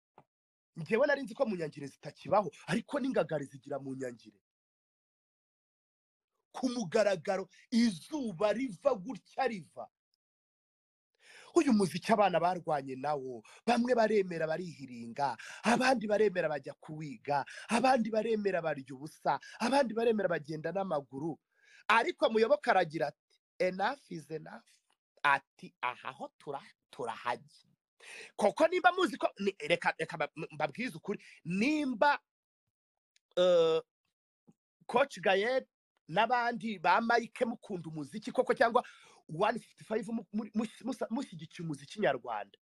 ngewe nari nzi ko mu nyangire zitakibaho ariko n'ingagari zigira mu nyangire ku mugaragaro izuba riva gutya riva uyu muziki abana barwanye nawo bamwe baremera barihiringa abandi baremera bajya kuwiga abandi baremera barya ubusa abandi baremera bagenda n'amaguru ariko muyoboke aragira ati enough is enough ati aha ho turahajya koko nimba muzi ko reka reka mbabwize ukuri nimba koci gayeri n'abandi ba mayike mukunda umuziki koko cyangwa wani fifiti fayive mushyigikiye umuziki nyarwanda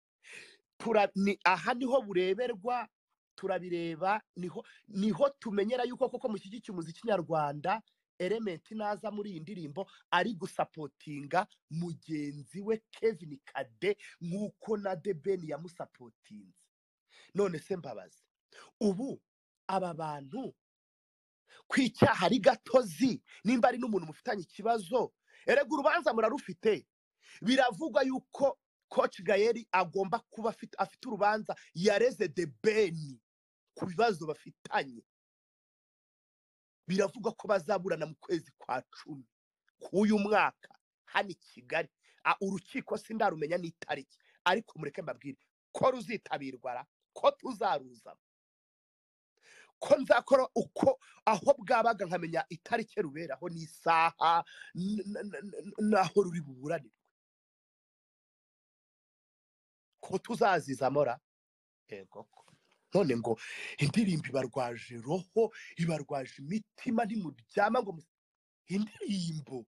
aha niho bureberwa turabireba niho niho tumenyera yuko koko mushyigikiye umuziki nyarwanda elementi naza muri iyi ndirimbo ari gusapotinga mugenzi we kevin kade nk'uko na debeni yamusapotinze none se mbabazi ubu aba bantu ku icyaha ari gatozi nimba ari n'umuntu mufitanye ikibazo erega urubanza murarufite biravugwa yuko koci gayeri agomba kuba afite urubanza yareze debeni ku bibazo bafitanye biravugwa ko bazaburana mu kwezi kwa cumi k'uyu mwaka hano i kigali urukiko si ndarumenya n'itariki ariko mureke mbabwire ko ruzitabirwa ko tuzaruzamo ko nzakora uko aho bwabaga nkamenya itariki ruberaho n'isaha n'aho ruri buburanirwe ko tuzazizamora yego ko none ngo indirimbo ibarwaje roho ibarwaje imitima ntimuryama ngo indirimbo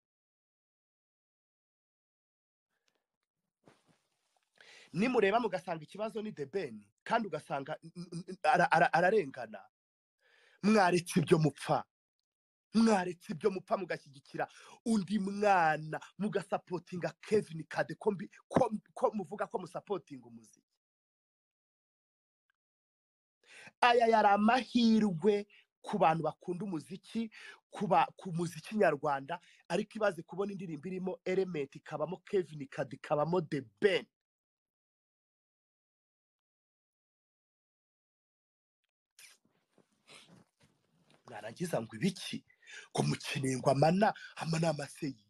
nimureba mugasanga ikibazo ni debeni kandi ugasanga ararengana mwaretse ibyo mupfa mwaretse ibyo mupfa mugashyigikira undi mwana mugasapotinga kevin kade ko mbi- ko- ko muvuga ko musapotinga umuziki aya yari amahirwe ku bantu bakunda umuziki ku ba- ku muziki nyarwanda ariko ibaze kubona indirimbo irimo element ikabamo kevin kade ikabamo the ben mwarangiza ngo ibiki ngo mukeneye ngo amana amanama se yi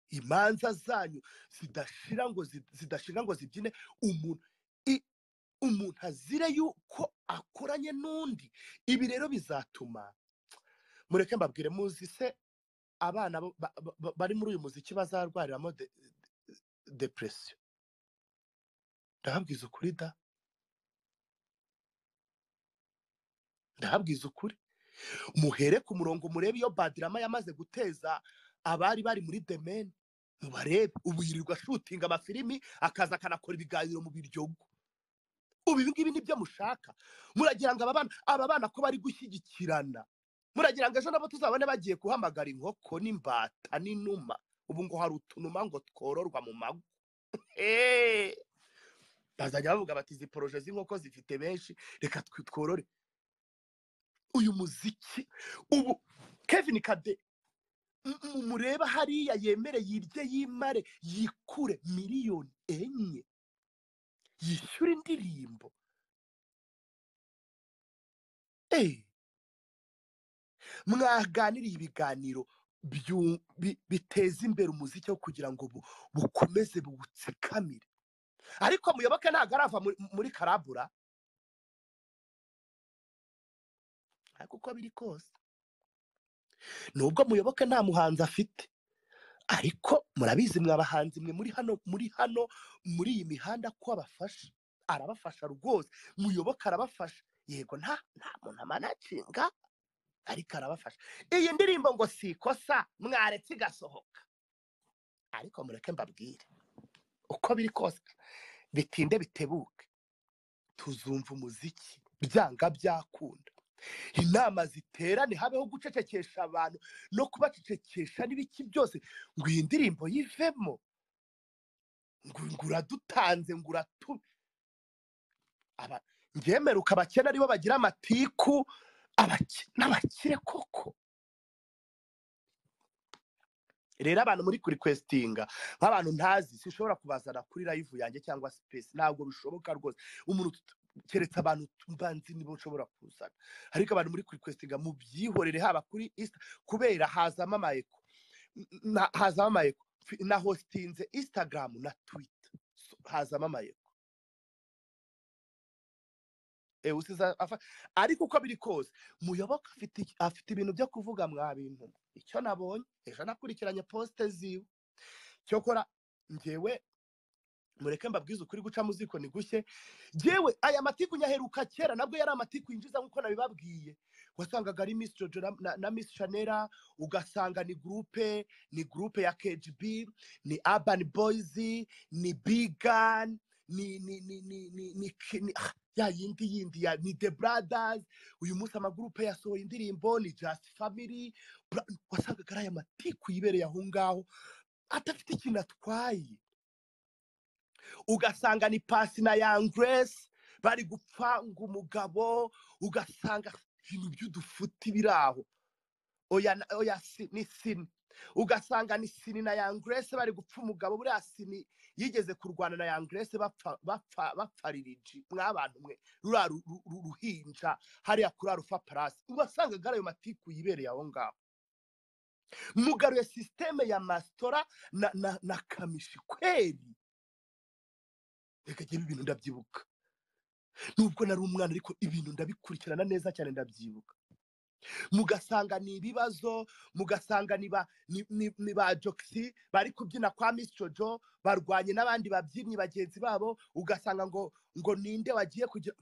imanza zanyu zidashira ngo zi- zidashira ngo zibyine umuntu i- umuntu azire yuko akoranye n'undi ibi rero bizatuma mureke mbabwire muzi se abana bo- ba- ba- ba- bari muri uyu muziki bazarwariramo de- de- depression ndahabwiza ukuri da ndahabwiza ukuri muhere ku murongo murebe iyo badirama yamaze guteza abari bari muri demeni mubarebe ubu yirirwa ashutinga amafilimi akaza akanakora ibiganiro mu biryogo ubu ibi ngibi nibyo mushaka muragira ngo aba bana aba bana ko bari gushyigikirana muragira ngo ejo nabo tuzabone bagiye guhamagara inkoko n'imbata n'inuma ubu ngo hari utunuma ngo twororwa mu mago Eh! bazajya bavuga bati izi poroje z'inkoko zifite benshi reka twi- tworore uyu muziki ubu kevin kade m- m- mureba hariya yemere yirye yimare yikure miliyoni enye yishyure indirimbo Eh, mwaganiriye ibiganiro byu- bi- biteza imbere umuziki wo kugira ngo bu- bukomeze buwutsikamire ariko muyoboke ntabwo arava muri- muri karabura ariko uko biri kose nubwo muyoboke nta muhanzi afite ariko murabizi mwa bahanzi mwe muri hano muri hano muri iyi mihanda ko abafasha arabafasha rwose muyoboke arabafasha yego nta nta muntu amanacinga ariko arabafasha iyi ndirimbo ngo si ikosa mwaretse igasohoka ariko mureke mbabwire uko biri kose bitinde bitebuke tuzumva umuziki byanga byakunda inama ziterane habeho gucecekesha abantu no kubacecekesha n'ibiki byose ngo iyi ndirimbo yivemo ngo ngo uradutanze ngo uratu aba- njyewe mperuka abakene aribo bagira amatiku abaki- n'abakire koko rero abantu muri kurikwesitinga nk'abantu ntazi sinshobora kubazana kuri live yanjye cyangwa sipesi ntabwo bishoboka rwose umuntu tut- keretse abantu tu- mbanzi nibo nshobora kuzana ariko abantu muri kurikwesitinga mubyihorere haba kuri isita kubera hazamo amayeko N- na- hazamo amayeko Fi- na hositinze instagram na twita hazamo amayeko Eh, usiza afa- ariko uko biri kose muyoboke afite iki- afite ibintu byo kuvuga mwa bintu mwe. icyo nabonye ejo nakurikiranye posite ziwe cyokora ngewe mureke mbabwize ukuri guca mu ziko ni gushye yewe aya matiku nyaheruka kera nabwo yari amatiku yinjiza nk'uko nabibabwiye wasangaga ari miss jojo na, na, na miss chanera ugasanga ni gurupe ni gurupe ya kgb ni urban boys ni bigan ni ni ni ni ni, ni, ki- ni ah, ya yindi yindi ya ni the brothers uyu munsi amagurupe yasohoye indirimbo ni just family Bra- wasangaga ari aya matiku yibereye aho ngaho adafite ikintu atwaye ugasanga ni pasi na yangresi bari gupfanga umugabo ugasanga ibintu by'udufuti biri aho oya na- oya si- ni sini ugasanga ni sini na yangresi bari gupfa umugabo buriya sini yigeze kurwana na yangresi bapfa bapfa bapfa ririji mwabantu mwe ruriya ru- ru- ru- ruhinja hariya kuri arufa parasi uwasangaga ari ayo matiku yibereye aho ngaho mugaruye sisiteme ya masitora na, na, na kamishi kweri reka njyewe ibintu ndabyibuka nubwo nari umwana ariko ibintu ndabikurikirana neza cyane ndabyibuka mugasanga ni ibibazo mugasanga ni ba ni, ni, ni ba jokisi bari kubyina kwa miss jojo barwanye n'abandi babyinnyi bagenzi babo ugasanga ngo ngo ninde wagiye kugira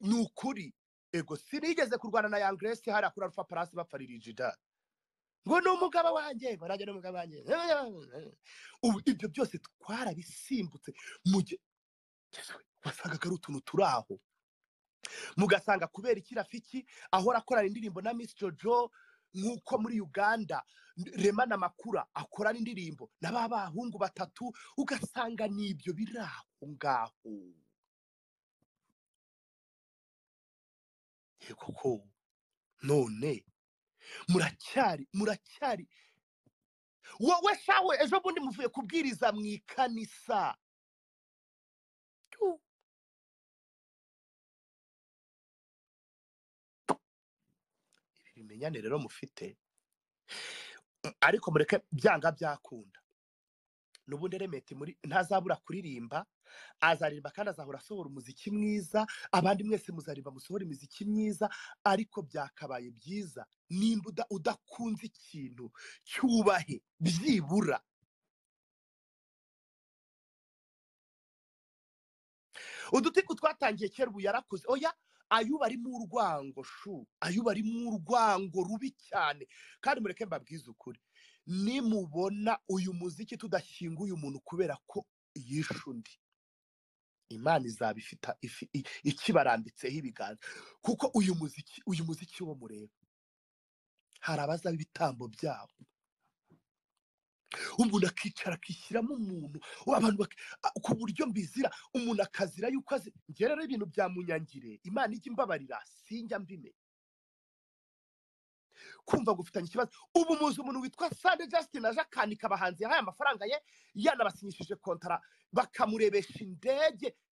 ni ukuri ego sinigeze kurwana na yangresi hariya kuri alpha plus bapfaririje da ngo ni umugabo wanjye barajya ni umugabo wanjye ubu ibyo byose twarabisimbutse mu gihe wasangaga ari utuntu turi aho mugasanga kubera iki rafiki ahora akorana indirimbo na misi jojo nk'uko muri uganda rema na makura akorana indirimbo na ba bahungu batatu ugasanga n'ibyo biri aho ngaho koko none muracyari muracyari wowe shawe ejo bundi muvuye kubwiriza mu ikanisa Tu. ibi bimenyane rero mufite ariko mureke byanga byakunda n'ubundi remeti muri ntazabura kuririmba azaririmba kandi azahora asohora umuziki mwiza abandi mwese muzaririmba musohora imiziki myiza ariko byakabaye byiza nimba uda- udakunze ikintu cyubahe byibura udutiku twatangiye kera ubu yarakuze oya ayuba arimo urwango shu ayuba arimo urwango rubi cyane kandi mureke mbabwize ukuri nimubona uyu muziki tudashyinguye umuntu kubera ko yishe undi imana izaba ifite ifi- i- ikibarambitseho ibiganza kuko uyu muziki uyu muziki wo mureba hari abazaba ibitambo byabo umuntu akicara akishyiramo umuntu abantu bak- a- ku buryo mbizira umuntu akazira yuko azi njye rero ibintu byamunyangire imana ijya imbabarira sinjya mbime kumva ngo ufitanye ikibazo ubu muzi umuntu witwa sade justin aje akanika abahanzi yahaye amafaranga ye yanabasinyishije kontara bakamurebesha indege